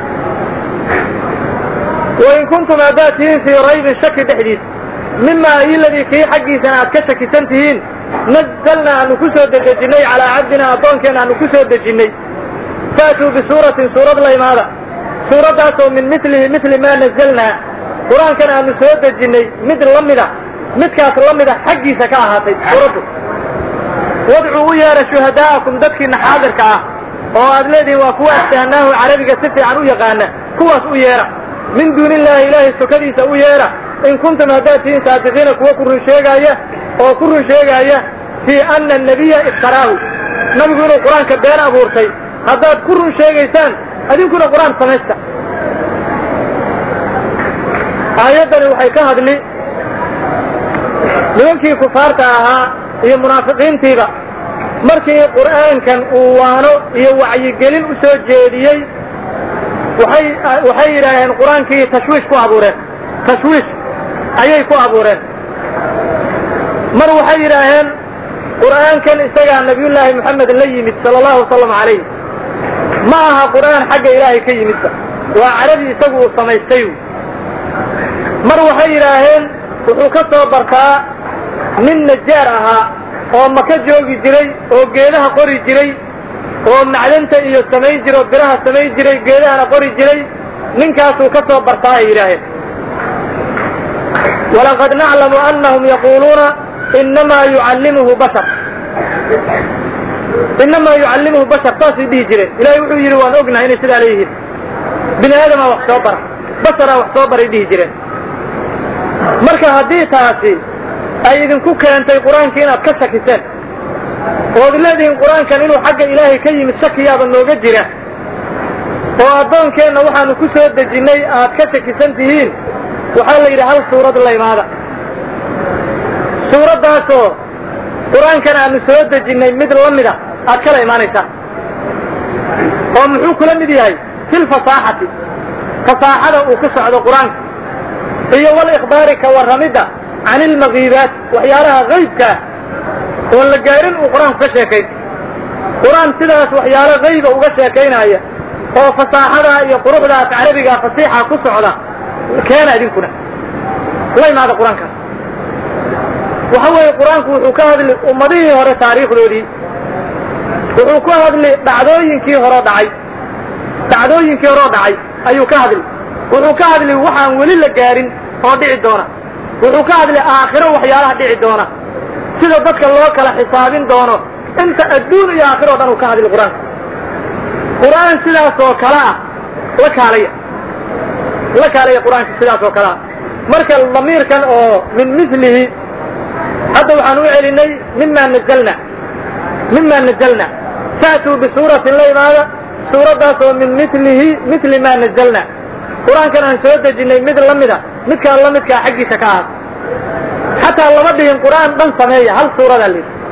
wain kuntum haddaad tihiin fii raybin shaki dhexdiis mima ayiladii kii xaggiisana aad ka shakisan tihiin nazalnaa aanu ku soo dedejinnay calaa cabdina addoonkeenna aanu ku soo dejinnay faatuu bisuuratin suurad la imaada suuraddaasoo min milihi mili maa nazalnaa qur-aankan aanu soo dejinnay mid la mida midkaas la mida xaggiisa ka ahaatay suuraddu wadcuu u yeedha shuhadaa'akum dadkiina xaadirka ah oo aad leedihiin waa kuwa astahnaahu carabiga si fiican u yaqaana kuwaas u yeedha min duuni illaahi ilaahay sokadiisa u yeedha in kuntum haddaad tihiin saadiqiina kuwa ku run sheegaaya oo ku run sheegaaya fii anna nabiya iftaraahu nabigu inuu qur-aanka been abuurtay haddaad ku run sheegaysaan adinkuna qur-aan samaysta aayaddani waxay ka hadli nimankii kufaarta ahaa iyo munaafiqiintiiba markii qur'aankan uu waano iyo wacyigelin u soo jeediyey waxay waxay yidhaaheen qur-aankii tashwiish ku abuureen tashwiish ayay ku abuureen mar waxay yidhaaheen qur'aankan isagaa nabiyullaahi moxamed la yimid sala allahu wasalam calayh ma aha qur'aan xagga ilaahay ka yimidba waa carabi isagu uu samaystay mar waxay yidhaaheen wuxuu ka soo bartaa nin najaar ahaa oo maka joogi jiray oo geedaha qori jiray oo macdanta iyo samayn jira oo biraha samayn jiray geedahana qori jiray ninkaasuu ka soo bartaa ay yidhaaheen walaqad naclamu anahum yaquuluuna inamaa yucallimuhu bashar inamaa yucallimuhu bashar saasay dhihi jireen ilahay wuxuu yidhi waan ognahay inay sidaa leeyihiin bini aadamaa wax soo bara basharaa wax soo baray dhihi jireen marka haddii taasi ay idinku keentay qur-aankii inaad ka shakiseen ood leedihiin qur-aankan inuu xagga ilaahay ka yimid shakiyaaba nooga jira oo addoonkeenna waxaanu ku soo dejinnay aad ka shakisan tihiin waxaa la yidhi hal suurad la imaada suuraddaasoo qur-aankan aanu soo dejinnay mid la mida aad kala imaanaysaa oo muxuu kula mid yahay fil fasaaxati fasaaxada uu ku socdo qur-aanka iyo walikhbaari ka warramidda can ilmakiibaat waxyaalaha haybkaa oon la gaarin uu qur-aanku ka sheekayn qur-aan sidaas waxyaalo hayba uga sheekaynaya oo fasaaxada iyo quruxdaas carabiga fasiixa ku socda keena idinkuna la imaada qur-aankaas waxa weeye qur-aanku wuxuu ka hadli ummadihii hore taariikhdoodii wuxuu ka hadli dhacdooyinkii hore dhacay dhacdooyinkii horeo dhacay ayuu ka hadli wuxuu ka hadli waxaan weli la gaarin oo dhici doona wuxuu ka hadli aakhiro waxyaalaha dhici doona sida dadka loo kala xisaabin doono inta adduun iyo aakhiro o dhan uu ka hadli qur-aanka qur-aan sidaas oo kale ah la kaalaya la kaalaya qur-aanka sidaas oo kale ah marka damiirkan oo min milihi hadda waxaan u celinay mima nazalna mima nazalna fa'tuu bisuuratin la imaada suuraddaas oo min milihi mili ma nazalna qur-aankan aan soo dejinnay mid la mida midkaan la midkaa xaggiisa ka ahaat xataa lama dhihin qur-aan dhan sameeya hal suuradaa la yidhi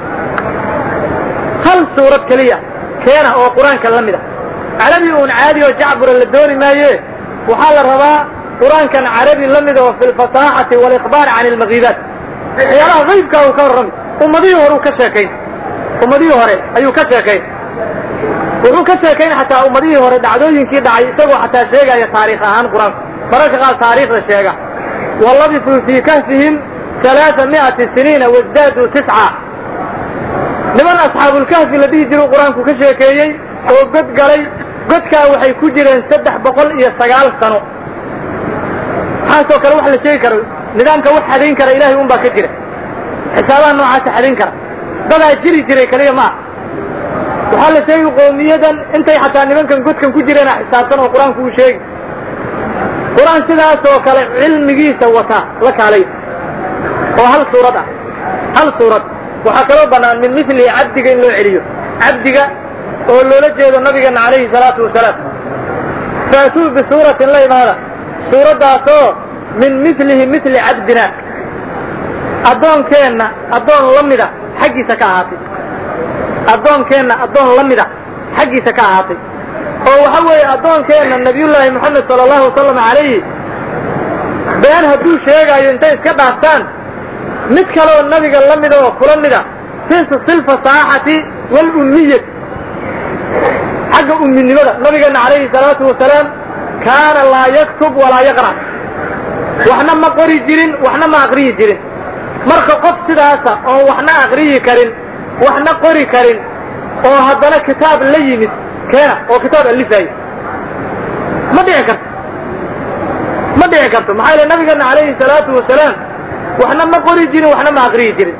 hal suurad keliya keena oo qur-aanka la mida carabi uun caadi oo jacbura la dooni maaye waxaa la rabaa qur-aankan carabi la mida oo fi lfasaaxati walikhbaari can ilmakiibaat waxyaalaha haybkaa uu ka warrami ummadihii hore uu ka sheekayn ummadihii hore ayuu ka sheekayn wuxuu ka sheekayn xataa ummadihii hore dhacdooyinkii dhacay isagoo xataa sheegaya taariikh ahaan qur-aanku mararka qaar taariikhda sheega walabisuu fii kahfihim alaaa mi'ati siniina wasdaaduu tisca niman asxaabulkahfi la dhihi jiru qur-aanku ka sheekeeyey oo god galay godkaa waxay ku jireen saddex boqol iyo sagaal sano waxaasoo kale wax la sheegi karo nidaamka wax xadayn kara ilahay un baa ka jira xisaabaha noocaasa xadayn kara dadaa jiri jiray kaliya ma ah waxaa la sheegi qoomiyadan intay xataa nimankan godkan ku jireena xisaabtan oo qur-aanku uu sheegi qur-aan sidaas oo kale cilmigiisa wataa la kaalay oo hal suurad ah hal suurad waxaa kaloo bannaan min mislihi cabdiga in loo celiyo cabdiga oo loola jeedo nabigeena calayhi salaatu wasalaam faatuu bisuuratin la imaada suuraddaasoo min mislihi misli cabdina addoonkeenna addoon la mida xaggiisa ka ahaatay addoonkeenna addoon la mida xaggiisa ka ahaatay oo waxa weeye addoonkeenna nabiyullaahi moxamed sala allahu wasalam calayhi been hadduu sheegaayo intay iska dhaaftaan mid kaloo nabiga la mida oo kula mida silfasaaxati walummiyati xagga umminimada nabigeena calayhi salaatu wasalaam kaana laa yaktub walaa yaqra' waxna ma qori jirin waxna ma aqriyi jirin marka qof sidaasa oon waxna aqriyi karin waxna qori karin oo haddana kitaab la yimid keena oo kitaab alifaayo ma dhici karto ma dhici karto maxaa yele nabigeena calayhi salaatu wasalaam waxna ma qori jirin waxna ma aqriyi jirin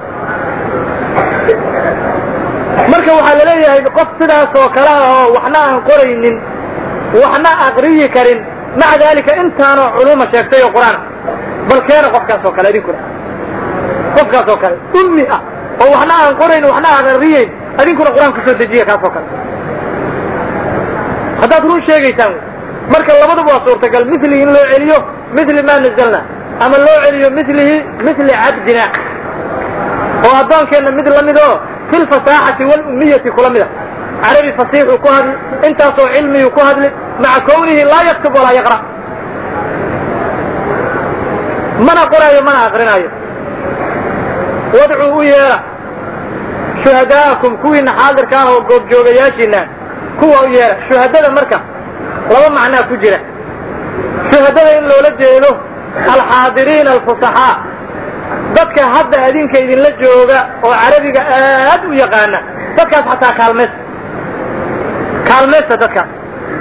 marka waxaa la leeyahay qof sidaas oo kale ah oo waxna aan qoraynin waxna aqriyi karin maca dalika intaanoo culuma sheegtay oo qur-aan bal keena qofkaas oo kale idinkuna qofkaas oo kale ummi ah oo waxna aan qorayn waxna aan aqriyeyn idinkuna qur-aan kusoo dejiya kaas oo kale haddaad run sheegaysaan marka labaduba waa suurtagal mislihi in loo celiyo misli maa nazalna ama loo celiyo mislihi misli cabdina oo addoonkeenna mid lamid oo fi lfasaaxati walummiyati kula mida carabi fasiixuu ku hadli intaasoo cilmiyuu ku hadli maca kawnihi laa yaktub walaa yaqra' mana qoraayo mana aqrinaayo wadcuu u yeedha shuhadaa'akum kuwiina xaadirkaan oo goobjoogayaashiina kuwa u yeedha shuhadada marka laba macnaa ku jira shuhadada in loola jeedo alxaadiriina alfusaxaa dadka hadda adinka idinla jooga oo carabiga aad u yaqaana dadkaas xataa kaalmaysta kaalmaysta dadkaas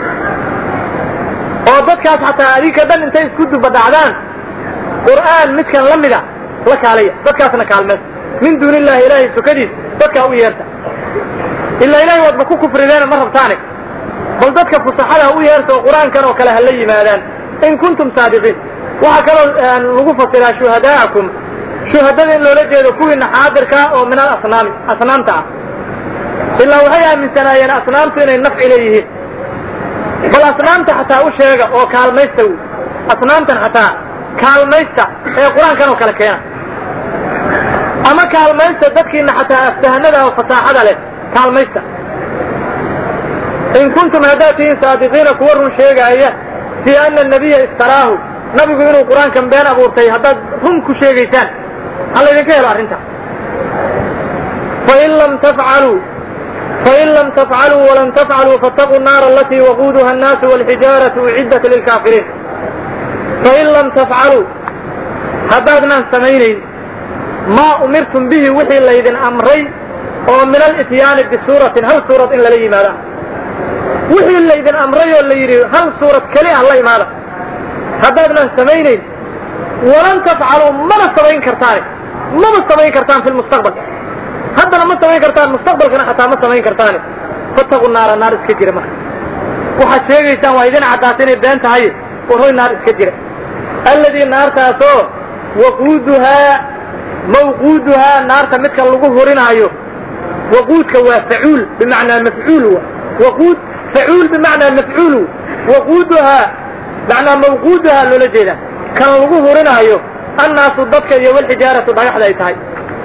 oo dadkaas xataa adinka dhan intay isku dubadhacdaan qur'aan midkan la mida la kaalaya dadkaasna kaalmaysta min duuni illahi ilaahay sukadiis dadkaa u yeerta ilaa ilahay waadba ku kufrideena ma rabtaane bal dadka fusaxada u yeerta oo qur-aankan oo kale ha la yimaadaan in kuntum saadiqiin waxaa kaloo lagu fasiraa shuhadaa'akum shuhadada in loola jeedo kuwiina xaadirkaa oo min alasnaami asnaamta ah ilaa waxay aaminsanaayeen asnaamtu inay nafci leeyihiin bal asnaamta xataa u sheega oo kaalmaysta wy asnaamtan xataa kaalmaysta ee qur-aankan oo kale keena ama kaalmaysta dadkiina xataa aftahanada oo fasaaxada leh kaalmaysta in kuntum haddaad tihiin saadiqiina kuwa run sheegaaya fii ana nabiya iftaraahu nabigu inuu qur-aankan been abuurtay haddaad run ku sheegaysaan ha laydinka helo arrinta fain lam tafcaluu fain lam tafcaluu walan tafcaluu faataquu naara alatii waquuduha annaasu walxijaaratu uciddat lilkaafiriin fain lam tafcaluu haddaadnaan samaynayn maa umirtum bihi wixii laydin amray oo min alityaani bisuuratin hal suurad in lala yimaada wixii laydin amray oo la yidhi hal suurad keli ah la imaada haddaadnaan samaynayn walan tafcaluu mana samayn kartaane mama samayn kartaan fi lmustaqbal haddana ma samayn kartaan mustaqbalkana xataa ma samayn kartaane fataqu naara naar iska jira marka waxaad sheegaysaan waa idin caddaata inay been tahay warhoy naar iska jira alladii naartaasoo waquuduhaa mawquuduhaa naarta midka lagu hurinaayo waquudka waa facuul bimacnaa mafcuul wa waquud facuul bimacnaa mafcuul waquuduhaa macnaa mawquuduhaa loola jeeda kan lagu hurinaayo annaasu dadka iyo walxijaaratu dhagaxda ay tahay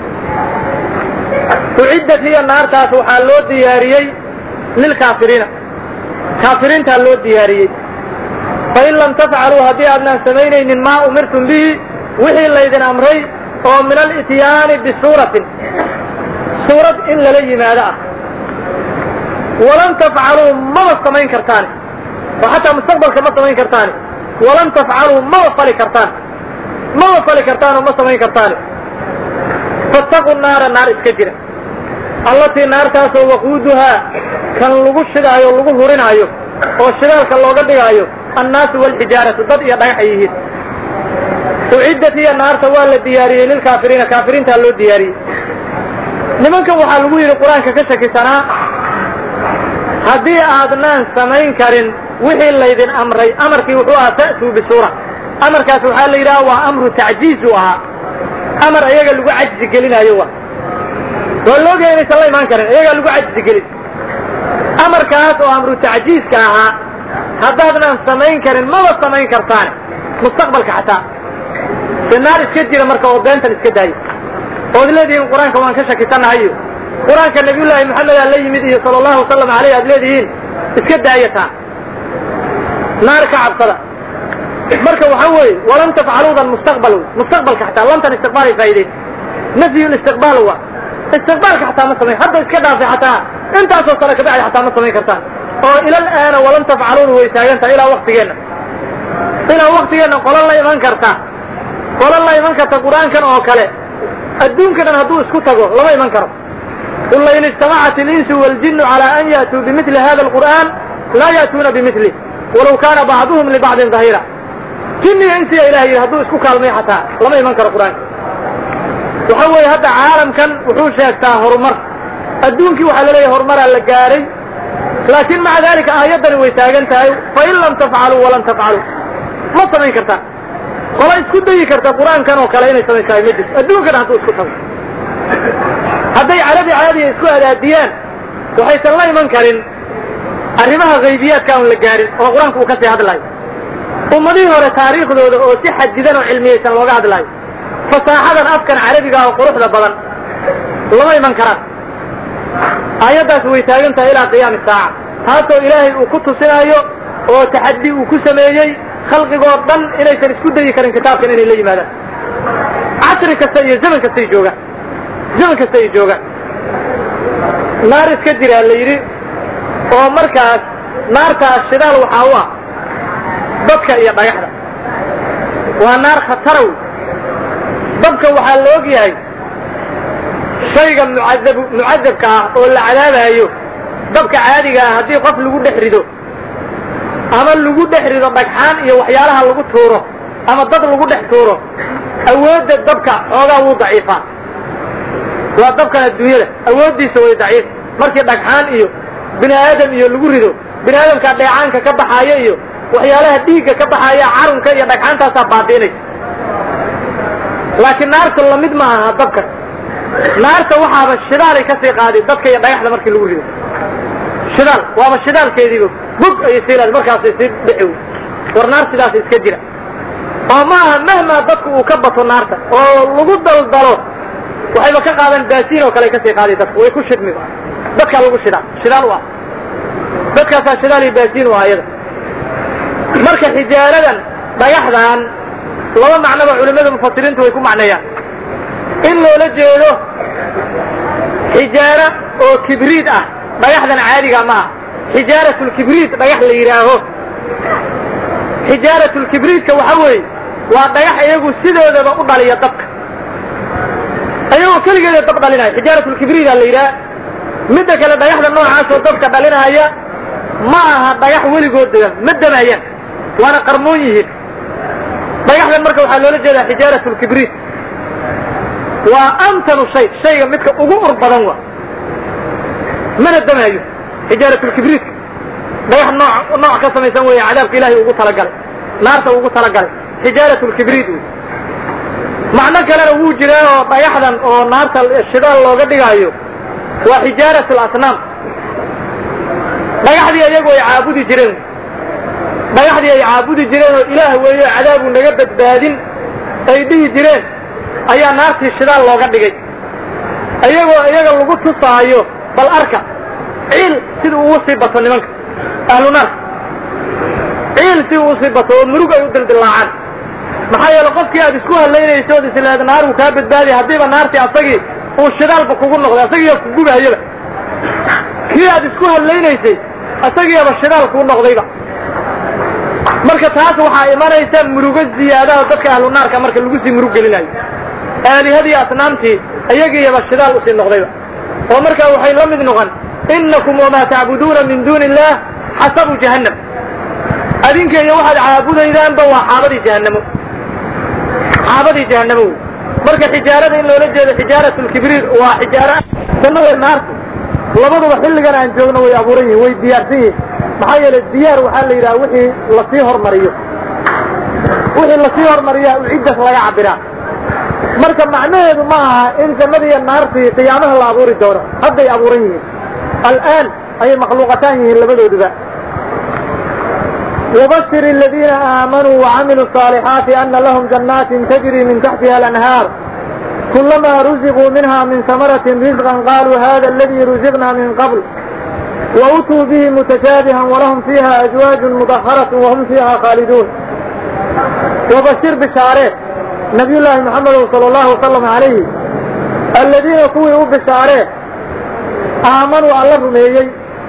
uciddat hiya naartaas waxaa loo diyaariyey lilkaafiriina kaafiriintaa loo diyaariyey fain lam tafcaluu haddii aadnaan samaynaynin maa umirtum bihi wixii laydin amray oo min alityaani bisuuratin suurad in lala yimaado ah walan tafcaluu maba samayn kartaani oo xataa mustaqbalka ma samayn kartaani walan tafcaluu maba fali kartaan maba fali kartaan oo ma samayn kartaan fattaqu naara naar iska jira allatii naartaasoo waquuduhaa kan lagu shidaayo lagu hurinaayo oo shidaalka looga dhigaayo annaasu waalxijaaratu dad iyo dhagax yihiin uciddat hiya naarta waa la diyaariyey lilkaafiriina kaafiriintaa loo diyaariyey nimankan waxaa lagu yidhi qur-aanka ka shakisanaa haddii aadnaan samayn karin wixii laydin amray amarkii wuxuu ahaa ta'tuu bisuura amarkaas waxaa la yidhaha waa amru tacjiiz uu ahaa amar iyaga lagu cajzi gelinaayo wa waa loogahay inaysan la imaan karin iyagaa lagu cajzi gelin amarkaas oo amru tacjiizka ahaa haddaadnaan samayn karin maba samayn kartaane mustaqbalka xataa se naar iska jira marka oo beentan iska daayo ood leedihiin qur-aanka waan ka shakisannahayo qur-aanka nabiyullaahi maxamedaa la yimid iyo sala allahu wasalam aleyh aad leedihiin iska daayataa naar ka cabsada marka waxa weeye walan tafcaluudan mustaqbal mustaqbalka xataa lantan istiqbaalay faa'idayn nafyu listiqbaal wa istiqbaalka xataa ma samayn hadda iska dhaafay xataa intaasoo sano kabacdi xataa ma samayn kartaan oo ilal aana walan tafcaluuna way taagantaha ilaa waktigeenna ilaa waktigeenna qolan la iman karta qolan la iman karta qur-aankan oo kale adduunka dhan hadduu isku tago lama iman karo qul lain ijtamacat ilinsu waljinu cala an ya'tuu bimili hada alqur'an laa ya'tuuna bimilih walaw kaana bacduhum libacdin dahira jinniga insiya ilah yidhi hadduu isku kaalmay xataa lama iman karo qur-aanka waxa weeye hadda caalamkan wuxuu sheegtaa horumar adduunkii waxaa laleeyahay horumaraa la gaaray laakiin maca dalika aayaddani way taagan tahay fain lam tafcaluu walan tafcaluu ma samayn kartaa qola isku dayi karta qur-aankan oo kale inay samayn tahay ma jirto adduunkan hadduu isku tago hadday carabi caadiya isku adaadiyaan waxaysan la iman karin arrimaha haybiyaadka aan la gaarin oo qur-aanku uu kasii hadlaayo ummadihii hore taariikhdooda oo si xadidan oo cilmiyeysan looga hadlaayo fasaaxadan afkan carabiga oo quruxda badan lama iman karaan aayaddaas way taagan tahay ilaa qiyaami saaca taasoo ilaahay uu ku tusinaayo oo taxaddi uu ku sameeyey khalqigoo dhan inaysan isku dayi karin kitaabkan inay la yimaadaan casri kasta iyo zaman kastay joogaan zaman kasta ay joogaan naar iska jiraa la yidhi oo markaas naartaas shidaal waxaa u ah dadka iyo dhagaxda waa naar khataraw dabka waxaa la og yahay shayga mucadab mucadabka ah oo la cadaabaayo dabka caadiga ah haddii qof lagu dhex rido ama lagu dhex rido dhagxaan iyo waxyaalaha lagu tuuro ama dad lagu dhex tuuro awoodda dabka xoogaa wuu daciifaa waa dabkan adduunyada awooddiisa way daciif markii dhagxaan iyo bini aadam iyo lagu rido bini aadamkaa dheecaanka ka baxaaya iyo waxyaalaha dhiigga ka baxaaya carunka iyo dhagxaantaasaa baabi'inaysa laakiin naarta lamid ma aha dabka naarta waxaaba shidaalay kasii qaaday dadka iyo dhagaxda markii lagu rido shidaal waaba shidaalkeediiba bug ayay sii laad markaasay sii dhici war naar sidaas iska jira oo ma aha mahmaa dadku uu ka bato naarta oo lagu daldalo waxayba ka qaadan baasiin oo kale kasii qaaday dadka way ku shidmi dadkaa lagu shidaa shidaal u ah dadkaasaa shidaal iyo baasiin u ah iyada marka xijaaradan dhagaxdan laba macnoba culimada mufasiriintu way ku macneeyaan in loola jeedo xijaaro oo kibriid ah dhagaxdan caadiga ma ah xijaaratulkibriid dhagax la yidhaaho xijaaratulkibriidka waxa weeye waa dhagax iyagu sidoodaba u dhaliya dabka ayagoo keligeeda dab dhalinaya xijaaratulkibriida la yidhaha midda kale dhagaxda noocaasoo dabka dhalinaya ma aha dhagax weligood degan ma damayaan waana qarmoon yihiin dhagaxdan marka waxaa loola jeedaa xijaaratulkibriid waa amtanu shay shayga midka ugu ur badan wa mana damaayo xijaaratulkibriidka dhagax nooc nooc ka samaysan weeye cadaabka ilaahay ugu talagalay naarta ugu talagalay xijaaratulkibriid wey macno kalena wuu jiraa oo dhagaxdan oo naarta shidaal looga dhigaayo waa xijaaratul asnaam dhagaxdii iyagu ay caabudi jireen dhagaxdii ay caabudi jireen oo ilaah weeyo cadaabu naga badbaadin ay dhihi jireen ayaa naartii shidaal looga dhigay iyagoo iyaga lagu tusaayo bal arka ciil sida uu usii bato nimanka ahlu naarka ciil si uu usii bato oo murug ay u dildilaacaan maxaa yeele qofkii aad isku hadlaynayso od islaad naar uu kaa badbaadiya haddiiba naartii asagii uu shidaalba kugu noqday asagiiya kugubahayaba kii aad isku hadlaynaysay asagiiaba shidaal kuu noqdayba marka taas waxaa imanaysa murugo ziyaadaha dadka ahlu naarka marka lagu sii murug gelinayo aalihadii asnaamtii iyagiiyaba shidaal usii noqdayba oo marka waxay la mid noqon inakum wamaa tacbuduuna min duuni illah xasabu jahannam adinka iyo waxaad caabudaydaanba waa xaabadii jahanamo xaabadii jahanamo wey marka xijaarada in loola jeedo xijaarat lkibriir waa xijaara jannada naarta labaduba xilligan aan joogno way abuuran yihin way diyaarsan yihin maxaa yeelay diyaar waxaa la yidhaha wixii lasii hormariyo wixii lasii hormariyaa uciddas laga cabiraa marka macnaheedu ma aha in jannada iyo naartii qiyaamaha la abuuri doono hadday abuuran yihiin al'aan ayay makhluuqataan yihiin labadooduba وبشر الذين آمنوا وعملوا الصالحات أن لهم جنات تجري من تحتها الأنهار كلما رزقوا منها من ثمرة رزقا قالوا هذا الذي رزقنا من قبل وأتوا به متشابها ولهم فيها أزواج مطهرة وهم فيها خالدون وبشر بشارات نبي الله محمد صلى الله وسلم عليه الذين كوئوا بشارات آمنوا الله رميي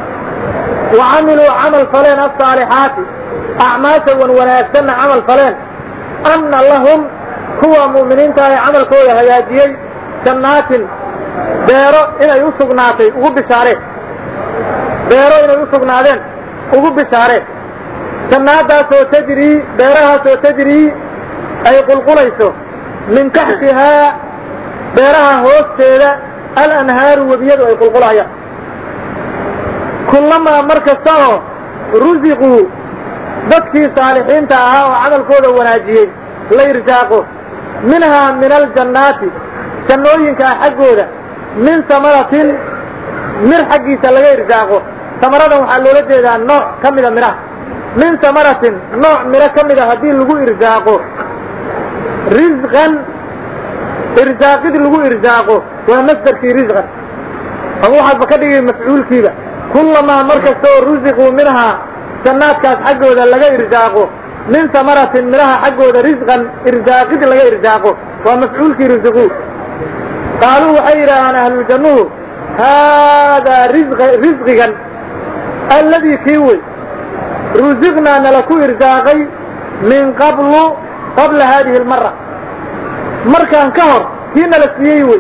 وعملوا عمل فلين الصالحات أعماشا ونواناكسن عمل فلين أن لهم هو مؤمنين تاي عمل كوي هياجيي جنات beero inay u sugnaatay ugu bishaareen beero inay u sugnaadeen ugu bishaareen jannaadaasoo tajrii beerahaasoo tajrii ay qulqulayso min taxtihaa beeraha hoosteeda alanhaaru webiyadu ay qulqulayaan kullamaa mar kasta oo rusiquu dadkii saalixiinta ahaa oo camalkooda wanaajiyey la irsaaqo minhaa min aljannaati jannooyinkaa xaggooda min samaratin mir xaggiisa laga irsaaqo samaradan waxaa loola jeedaa nooc ka mida midhaha min samaratin nooc midho ka mida haddii lagu irsaaqo risqan irsaaqid lagu irsaaqo waa masdarkii risqan ama waxaadba ka dhigay mafcuulkiiba kullamaa mar kasta oo rusiquu minhaa jannaadkaas xaggooda laga irsaaqo min samaratin midhaha xaggooda risqan irsaaqid laga irsaaqo waa mafcuulkii rusiquu qaaluu waxay yidhaahaan ahluljannuhu haadaa risqigan alladii kii wey rusiqnaa nala ku irsaaqay min qablu qabla haadihi almara markaan ka hor kii nala siiyey wey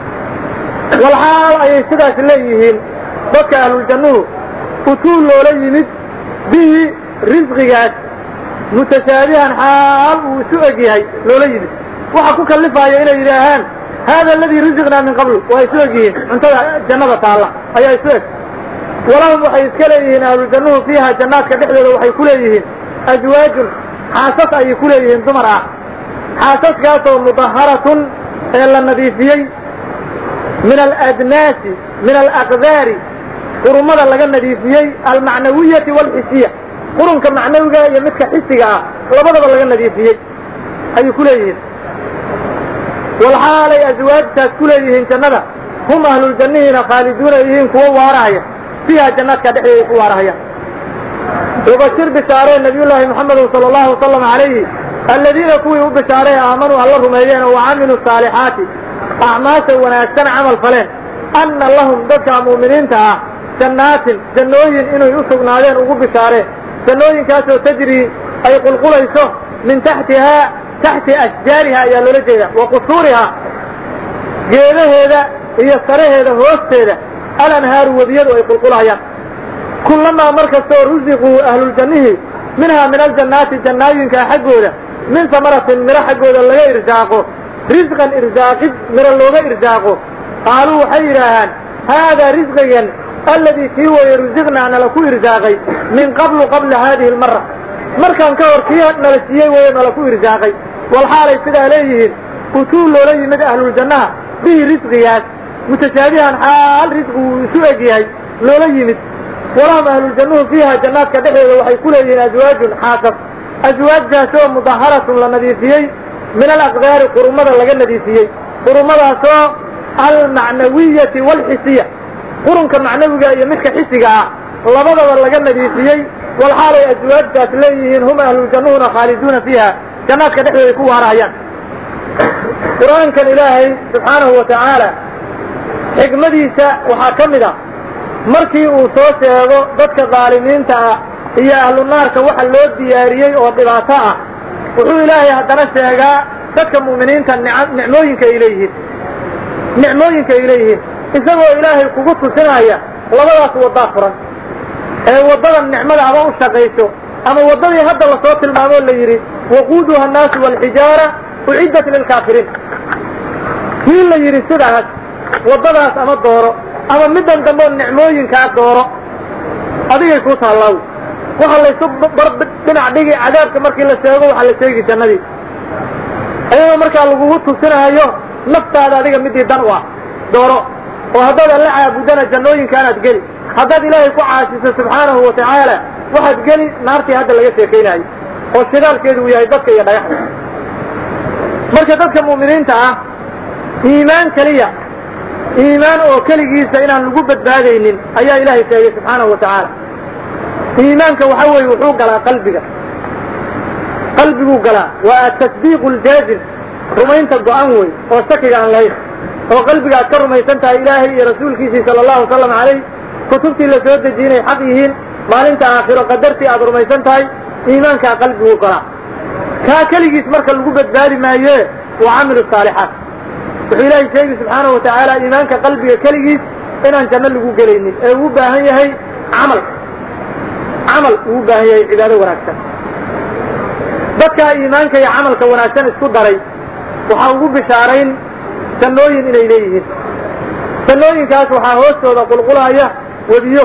walxaal ayay sidaas leeyihiin dadka ahluljannuhu utuu loola yimid bihi risqigaas mutashaabihan xaal uu isu eg yahay loola yimid waxa ku kallifaya inay yidhaahaan hada aladii rusiqnaa min qabl waa isu eg yihiin cuntada jannada taalla ayaa isu eg walahum waxay iska leeyihiin ahlujannuhu fiiha jannaadka dhexdooda waxay ku leeyihiin aswaajun xaasas ayay ku leeyihiin dumar ah xaasaskaasoo mudaharatun ee la nadiifiyey min aladnaasi min alaqdaari qurumada laga nadiifiyey almacnawiyati waalxisiya qurunka macnawiga iyo midka xisiga ah labadaba laga nadiifiyey ayay ku leeyihiin walxaalay aswaajtaas ku leeyihiin jannada hum ahluljannihiina khaaliduuna yihiin kuwo waarahaya fiiha jannaadka dhexdeeda ku waarahaya wabashir bishaaree nabiyullaahi muxamedin sala allahu wasalam calayhi alladiina kuwii u bishaaree aamanuu alla rumeeyeen oo wacamiluu saalixaati acmaasha wanaagsan camal faleen anna lahum dadka mu'miniinta ah jannaatin jannooyin inay u sugnaadeen ugu bishaareen jannooyinkaasoo tajrii ay qulqulayso min taxtihaa taxti ashjaariha ayaa loola jeeda wa qusuuriha geedaheeda iyo saraheeda hoosteeda alanhaaru webiyadu ay qulqulayaan kullamaa mar kastoo rusiquu ahluljannihii minhaa min aljannaati jannaayinkaa xaggooda min samaratin miro xaggooda laga irsaaqo risqan irsaaqid miro looga irsaaqo qaaluu waxay yidhaahaan haadaa risqigan alladii kii weye rusiqnaa nala ku irsaaqay min qablu qabla haadihi almara markaan ka hor kii nala siiyey weye nala ku irsaaqay walxaalay sidaa leeyihiin utuu loola yimid ahluljannaha bihi risqigaas mutashaabihan xaal risqi uu isu eg yahay loola yimid walahum ahluljannuhu fiiha jannaadka dhexdeeda waxay ku leeyihiin aswaajun xaasas aswaajtaasoo mudaharatun la nadiifiyey min alaqdaari qurumada laga nadiifiyey qurumadaasoo almacnawiyati waalxisiya qurunka macnawiga iyo midka xisiga ah labadaba laga nadiifiyey walxaalay aswaajtaas leeyihiin hum ahluljannuhuna khaaliduuna fiiha jannaadka dhexdeeda ku waarahayaan qur-aankan ilaahay subxaanahu wa tacaala xikmadiisa waxaa ka mid a markii uu soo sheego dadka dhaalimiinta ah iyo ahlu naarka waxa loo diyaariyey oo dhibaato ah wuxuu ilaahay haddana sheegaa dadka mu'miniinta nicmooyinka ay leeyihiin nicmooyinka ay leeyihiin isagoo ilaahay kugu tusinaya labadaas waddaa furan ee waddada nicmada ama u shaqayso ama waddadii hadda lasoo tilmaamoo la yidhi waquuduha annaasu waalxijaara uciddat lilkaafiriin kii la yidhi sidaas waddadaas ama dooro ama middan dambeoo nicmooyinkaa dooro adigay kuu taallaaw waxa laysu bar dhinac dhigi cadaabka markii la sheego waxaa la sheegi jannadii ayagoo markaa lagugu tusinaayo naftaada adiga midii dan u ah dooro oo haddaad alla caabudana jannooyinkaanaad geli haddaad ilaahay ku caasiso subxaanahu wa tacaala waxaad geli naartii hadda laga sheekaynaayo oo shidaalkeedu uu yahay dadka iyo dhagaxda marka dadka mu'miniinta ah iimaan keliya iimaan oo keligiisa inaan lagu badbaadaynin ayaa ilaahay sheegay subxaanahu wa tacaala iimaanka waxa weeye wuxuu galaa qalbiga qalbiguu galaa waa atasdiiqu ljaazim rumaynta go-an wey oo shakiga aan lahayn oo qalbiga aad ka rumaysan tahay ilaahay iyo rasuulkiisii sala allahu wasalam calayh kutubtii la soo dejiyinay xaq yihiin maalinta aakhiro qadartii aad rumaysan tahay iimaankaa qalbiguu galaa kaa keligiis marka lagu badbaadi maaye wa camilu saalixaat wuxuu ilaahay sheegi subxaanahu wa tacaala iimaanka qalbiga keligiis inaan janno lagu gelaynin ee uu baahan yahay camal camal uu baahan yahay cibaado wanaagsan dadkaa iimaanka iyo camalka wanaagsan isku daray waxaa ugu bishaarayn jannooyin inay leeyihiin jannooyinkaas waxaa hoostooda qulqulaya webiyo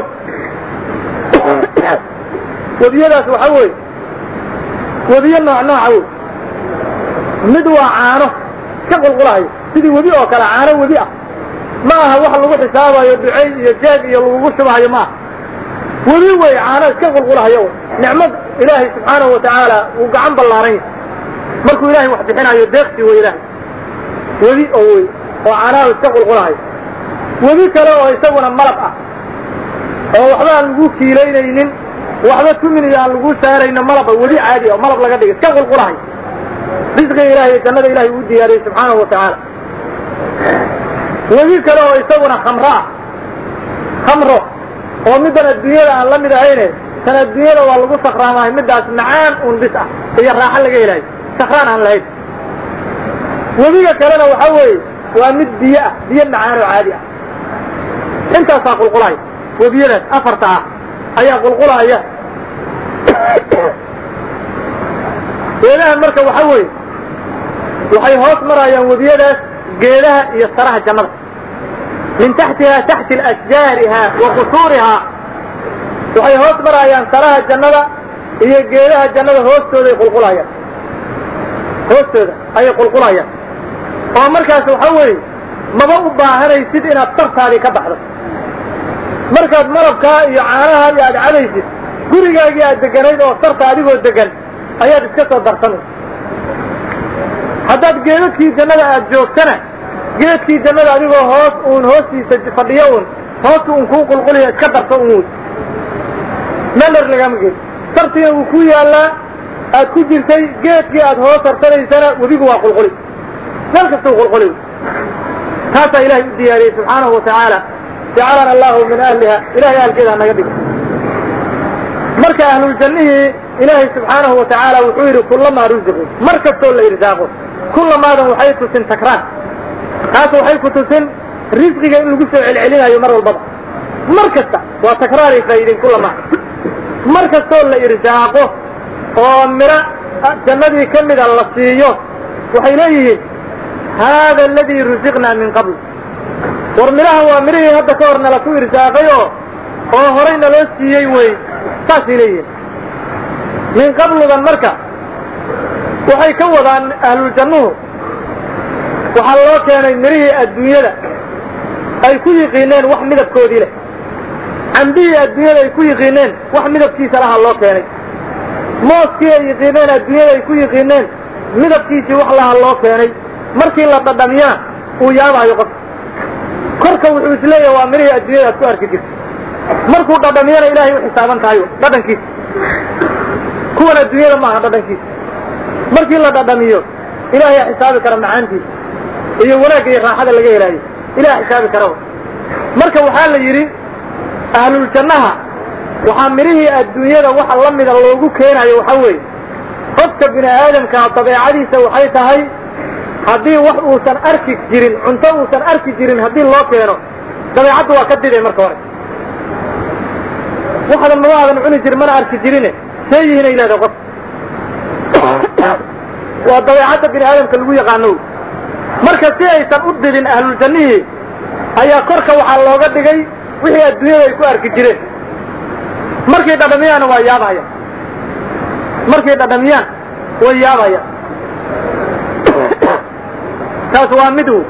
webiyadaas waxa weeye webiyo nooc nooca wey mid waa caano ka qulqulahayo sidii webi oo kale caano webi ah ma aha wax lagu xisaabayo ducey iyo jeeg iyo lagugu shubahayo ma aha webi wey caano iska qulqulahayo nicmad ilaahay subxaanahu wa tacaala uu gacan ballaaran yahay markuu ilahay wax bixinayo deeqsi wey ilaahay webi oo wey oo caanaha iska qulqulahayo webi kale oo isaguna malab ah oo waxba aan lagu kiilaynaynin waxba tumin iyo aan lagu saarayno malaba webi caadi oo malab laga dhigay iska qulqulahayo risqiga ilahay iyo jannada ilahay uu diyaariyey subxaanahu wa tacaala webi kale oo isaguna khamro ah khamro oo middan adduunyada aan la mid ahayne tan adduunyada waa lagu sakraamahay middaas macaan un bis ah iyo raaxo laga helayo sakraan aan lahayn webiga kalena waxa weeye waa mid biyo ah biyo macaan oo caadi ah intaasaa qulqulaya webiyadaas afarta ah ayaa qulqulaya geedahan marka waxa weeye waxay hoos marayaan webiyadaas geedaha iyo saraha jannada min taxtiha taxti ashjaariha wa qusuuriha waxay hoos marayaan saraha jannada iyo geedaha jannada hoostooday qulqulayaan hoostooda ayay qulqulayaan oo markaas waxa weeye maba u baahanaysid inaad sartaadii ka baxdo markaad malabkaa iyo caanahaa iyo aad cadaysid gurigaagii aad deganayd oo sarta adigoo degan ayaad iska soo darsanaysa haddaad geedadkii jannada aad joogtana geedkii jannada adigoo hoos uun hoostiisa fadhiyo uun hoosta uun kuu qulquliya iska darso un wey meler lagama geed sartiina wuu ku yaallaa aad ku jirtay geedkii aad hoos sarsanaysana webigu waa qulquli meel kastuu qulquli taasaa ilaahay u diyaariyey subxaanahu watacaala jacalana allahu min ahliha ilahay ahalkeeda naga dhigo marka ahluljannihii ilaahay subxaanahu watacaala wuxuu yidhi kullamaa ruziqu mar kastoo la irsaaqo kullamaadan waxay tusin takraan taas waxay ku tusin risqiga in lagu soo celcelinayo mar walbaba mar kasta waa takraaray faa'iideen kullamaa mar kastoo la irsaaqo oo miro jannadii ka mida la siiyo waxay leeyihiin haada aladii rusiqnaa min qabl war midhahan waa midhihii hadda ka hor nala ku irsaaqay oo oo horay naloo siiyey wey saasay leeyihiin min qabludan marka waxay ka wadaan ahluljannuhu waxaa loo keenay midhihii adduunyada ay ku yiqiineen wax midabkoodii leh cambihii adduunyada ay ku yiqiineen wax midabkiisa laha loo keenay mooskii ay yiqiineen adduunyada ay ku yiqiineen midabkiisii wax laha loo keenay markii la dhadhamiyana uu yaabaayo qofka korka wuxuu isleeyahay waa midhihii adduunyada aad ku arki jirta markuu dhadhamiyana ilaahay u xisaaban tahay dhadhankiisa kuwan adduunyada maaha dhadhankiisa markii la dhadhamiyo ilaahay xisaabi kara macaantiisa iyo wanaagga iyo raaxada laga helaayo ilaha xisaabi kara marka waxaa la yidhi ahluljannaha waxaa midhihii adduunyada waxa la mida loogu keenayo waxa weeye qofka bini aadamkaa dabeecadiisa waxay tahay haddii wax uusan arki jirin cunto uusan arki jirin haddii loo keeno dabeecaddu waa ka diday marka hore waxdan ma aadan cuni jirin mana arki jirine see yihiin ay leedahay qof waa dabeecadda bini aadamka lagu yaqaano marka si aysan u didin ahluljannihii ayaa korka waxaa looga dhigay wixii adduunyada ay ku arki jireen markay dhadhamiyaanna waa yaabahaya markay dhadhamiyaan way yaabaya taas waa mid w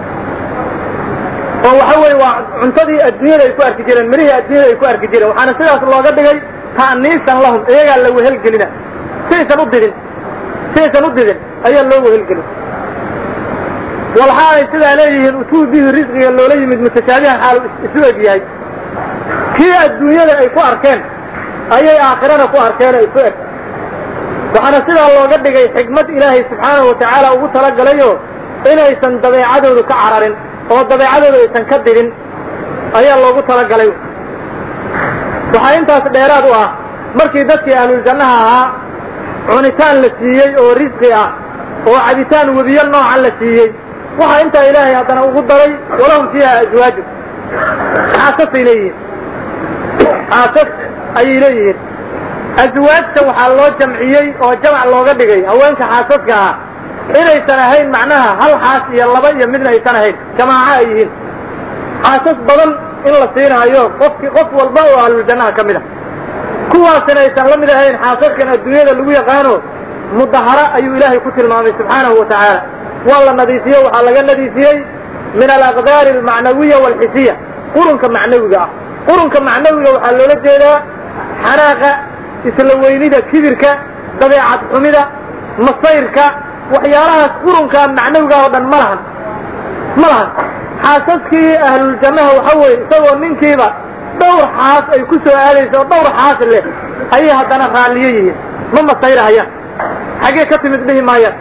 oo waxa weye waa cuntadii adduunyada ay ku arki jireen mirihii adduunyada ay ku arki jireen waxaana sidaas looga dhigay ta'niisan lahum iyagaa la wehelgelina si aysan u didin si aysan u didin ayaa loo wehelgelin walxa ay sidaa leeyihiin utuu bihi risqiga loola yimid mutashaabihan xaalu isu eg yahay kii adduunyada ay ku arkeen ayay aakhirana ku arkeen isu eg waxaana sidaa looga dhigay xikmad ilaahay subxaanahu watacaala ugu talagalayoo inaysan dabeecadoodu ka cararin oo dabeecadoodu aysan ka didin ayaa loogu talagalay waxaa intaas dheeraad u ah markii dadkii ahluljannaha ahaa cunitaan la siiyey oo risqi ah oo cabitaan webiyo nooca la siiyey waxaa intaa ilaahay haddana ugu daray walahum fiiha aswaaju xaasasay leeyihiin xaasas ayay leeyihiin aswaajta waxaa loo jamciyey oo jamac looga dhigay haweenka xaasaska ah inaysan ahayn macnaha hal xaas iyo laba iyo midna aysan ahayn jamaaco ay yihiin xaasas badan in la siinahayo qofki qof walba oo ahluljannaha ka mid a kuwaasina aysan la mid ahayn xaasaskan adduunyada lagu yaqaano mudahara ayuu ilaahay ku tilmaamay subxaanahu wa tacaala waa la nadiifiye waxaa laga nadiifiyey min alaqdaari almacnawiya waalxisiya qurunka macnawiga ah qurunka macnawiga waxaa loola jeedaa xanaaqa isla weynida kibirka dabeecad xumida masayrka waxyaalahaas qurunka macnawiga oo dhan ma lahan ma lahan xaasaskii ahluljannaha waxa weeye isagoo ninkiiba dhowr xaas ay ku soo aadayso oo dhowr xaas leh ayay haddana raalliyo yihiin ma masayrahayaan xaggee ka timid dhihi maayaan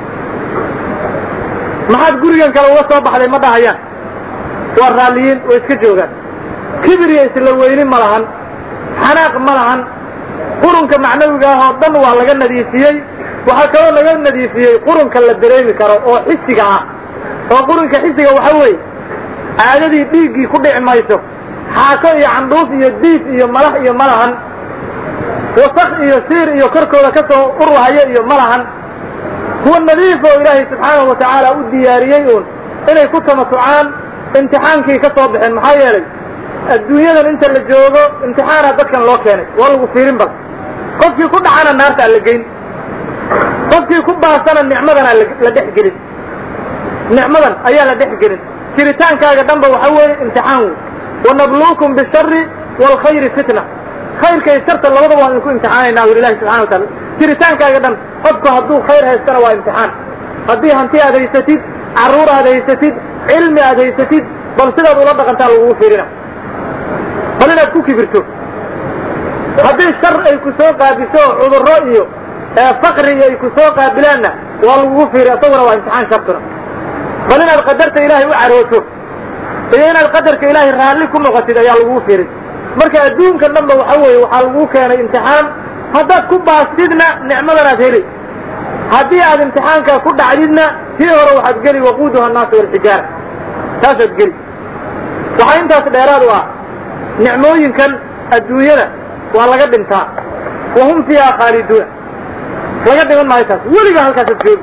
maxaad gurigan kale uga soo baxday ma dhahayaan waa raalliyiin way iska joogaan kibir iyo isla weyni ma lahan xanaaq ma lahan qurunka macnawiga ah oo dhan waa laga nadiifiyey waxaa kaloo laga nadiifiyey qurunka la dareemi karo oo xisiga ah oo qurunka xisiga waxa weeye caadadii dhiiggii ku dhici mayso xaako iyo candhuuf iyo diif iyo malax iyo ma lahan wasak iyo siir iyo korkooda ka soo urwahayo iyo ma lahan kuwa nadiif oo ilaahay subxaanahu watacaala u diyaariyey uun inay ku tamasucaan imtixaankii ka soo baxeen maxaa yeelay adduunyadan inta la joogo imtixaana dadkan loo keenay waa lagu fiirin bal qofkii ku dhacana naarta aan la geyn qofkii ku baasana nicmadana la dhex gelin nicmadan ayaa la dhex gelin jiritaankaaga dhanba waxa weeye imtixaan wey wanabluukum bishari waalkhayri fitna khayrka iyo sharta labadaba waan idinku imtixaanaynaa wi ilahi subxana watacala jiritaankaaga dhan qofku hadduu khayr haystana waa imtixaan haddii hanti aad haysatid carruur aad haysatid cilmi aad haysatid bal sidaad ula dhaqantaa lagugu fiirina bal inaad ku kibirto haddii shar ay ku soo qaabiso cudurro iyo fakri iyo ay ku soo qaabilaanna waa lagugu fiiri isaguna waa imtixaan shartuna bal inaad qadarta ilaahay u carooto iyo inaad qadarka ilaahay raalli ku noqotid ayaa lagugu fiirin marka adduunka dhanba waxa weeye waxaa lagu keenay imtixaan haddaad ku baastidna nicmadanaad heli haddii aad imtixaankaa ku dhacdidna tii hore waxaad geli waquuduha annaasu walxijaara taasaad geli waxaa intaas dheeraad u ah nicmooyinkan adduunyada waa laga dhintaa wa hum fiiha khaaliduuna laga dhiman maayo taas weligaa halkaasaad joogi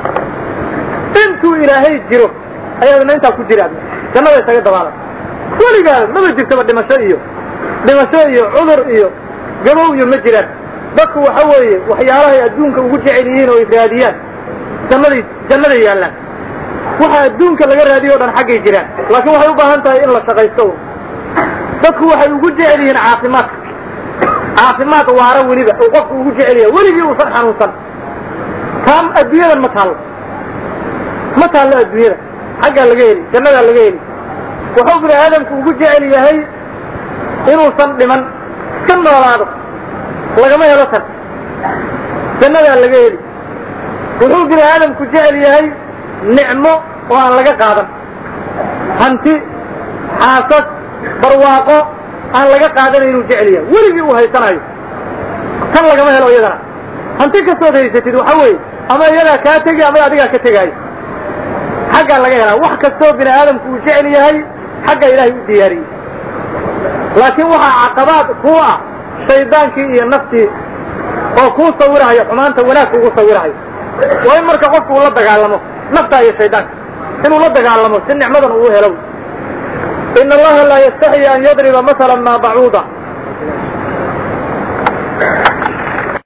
intuu ilaahay jiro ayaadna intaa ku jira jannada isaga dabaalan weligaa maba jirtaba dhimasho iyo dhimasho iyo cudur iyo gabow iyo ma jiraan dadku waxa weeye waxyaalahay adduunka ugu jecel yihiin oo ay raadiyaan jannaday jannaday yaallaan waxa adduunka laga raadiyo o dhan xaggay jiraan laakiin waxay u baahan tahay in la shaqaysto dadku waxay ugu jecel yihiin caafimaadka caafimaad waara weliba uu qofku ugu jecel yahay weligii uusan xanuunsan taam adduunyadan ma taallo ma taallo adduunyada xaggaa laga heli jannadaa laga heli wuxuu bini aadamku ugu jecel yahay inuusan dhiman iska noolaado lagama helo tan jannadaa laga heli wuxuu bini aadamku jecel yahay nicmo oo aan laga qaadan hanti xaasas barwaaqo aan laga qaadanayn inuu jecel yahay weligii uu haysanayo tan lagama helo iyadana hanti kastood haysatid waxa weeye ama iyadaa kaa tegi ama adigaa ka tegaayo xaggaa laga helaa wax kastoo bini aadamku uu jecel yahay xagga ilaahay u diyaariyey laakiin waxaa caqabaad kuu ah shaydaankii iyo naftii oo kuu sawirahayo xumaanta wanaag kuugu sawirahayo waa in marka qofku uu la dagaalamo naftaa iyo shaydaanka inuu la dagaalamo si nicmadan uu helo in allaha laa yastaxyi an yadriba masalan maa bacuuda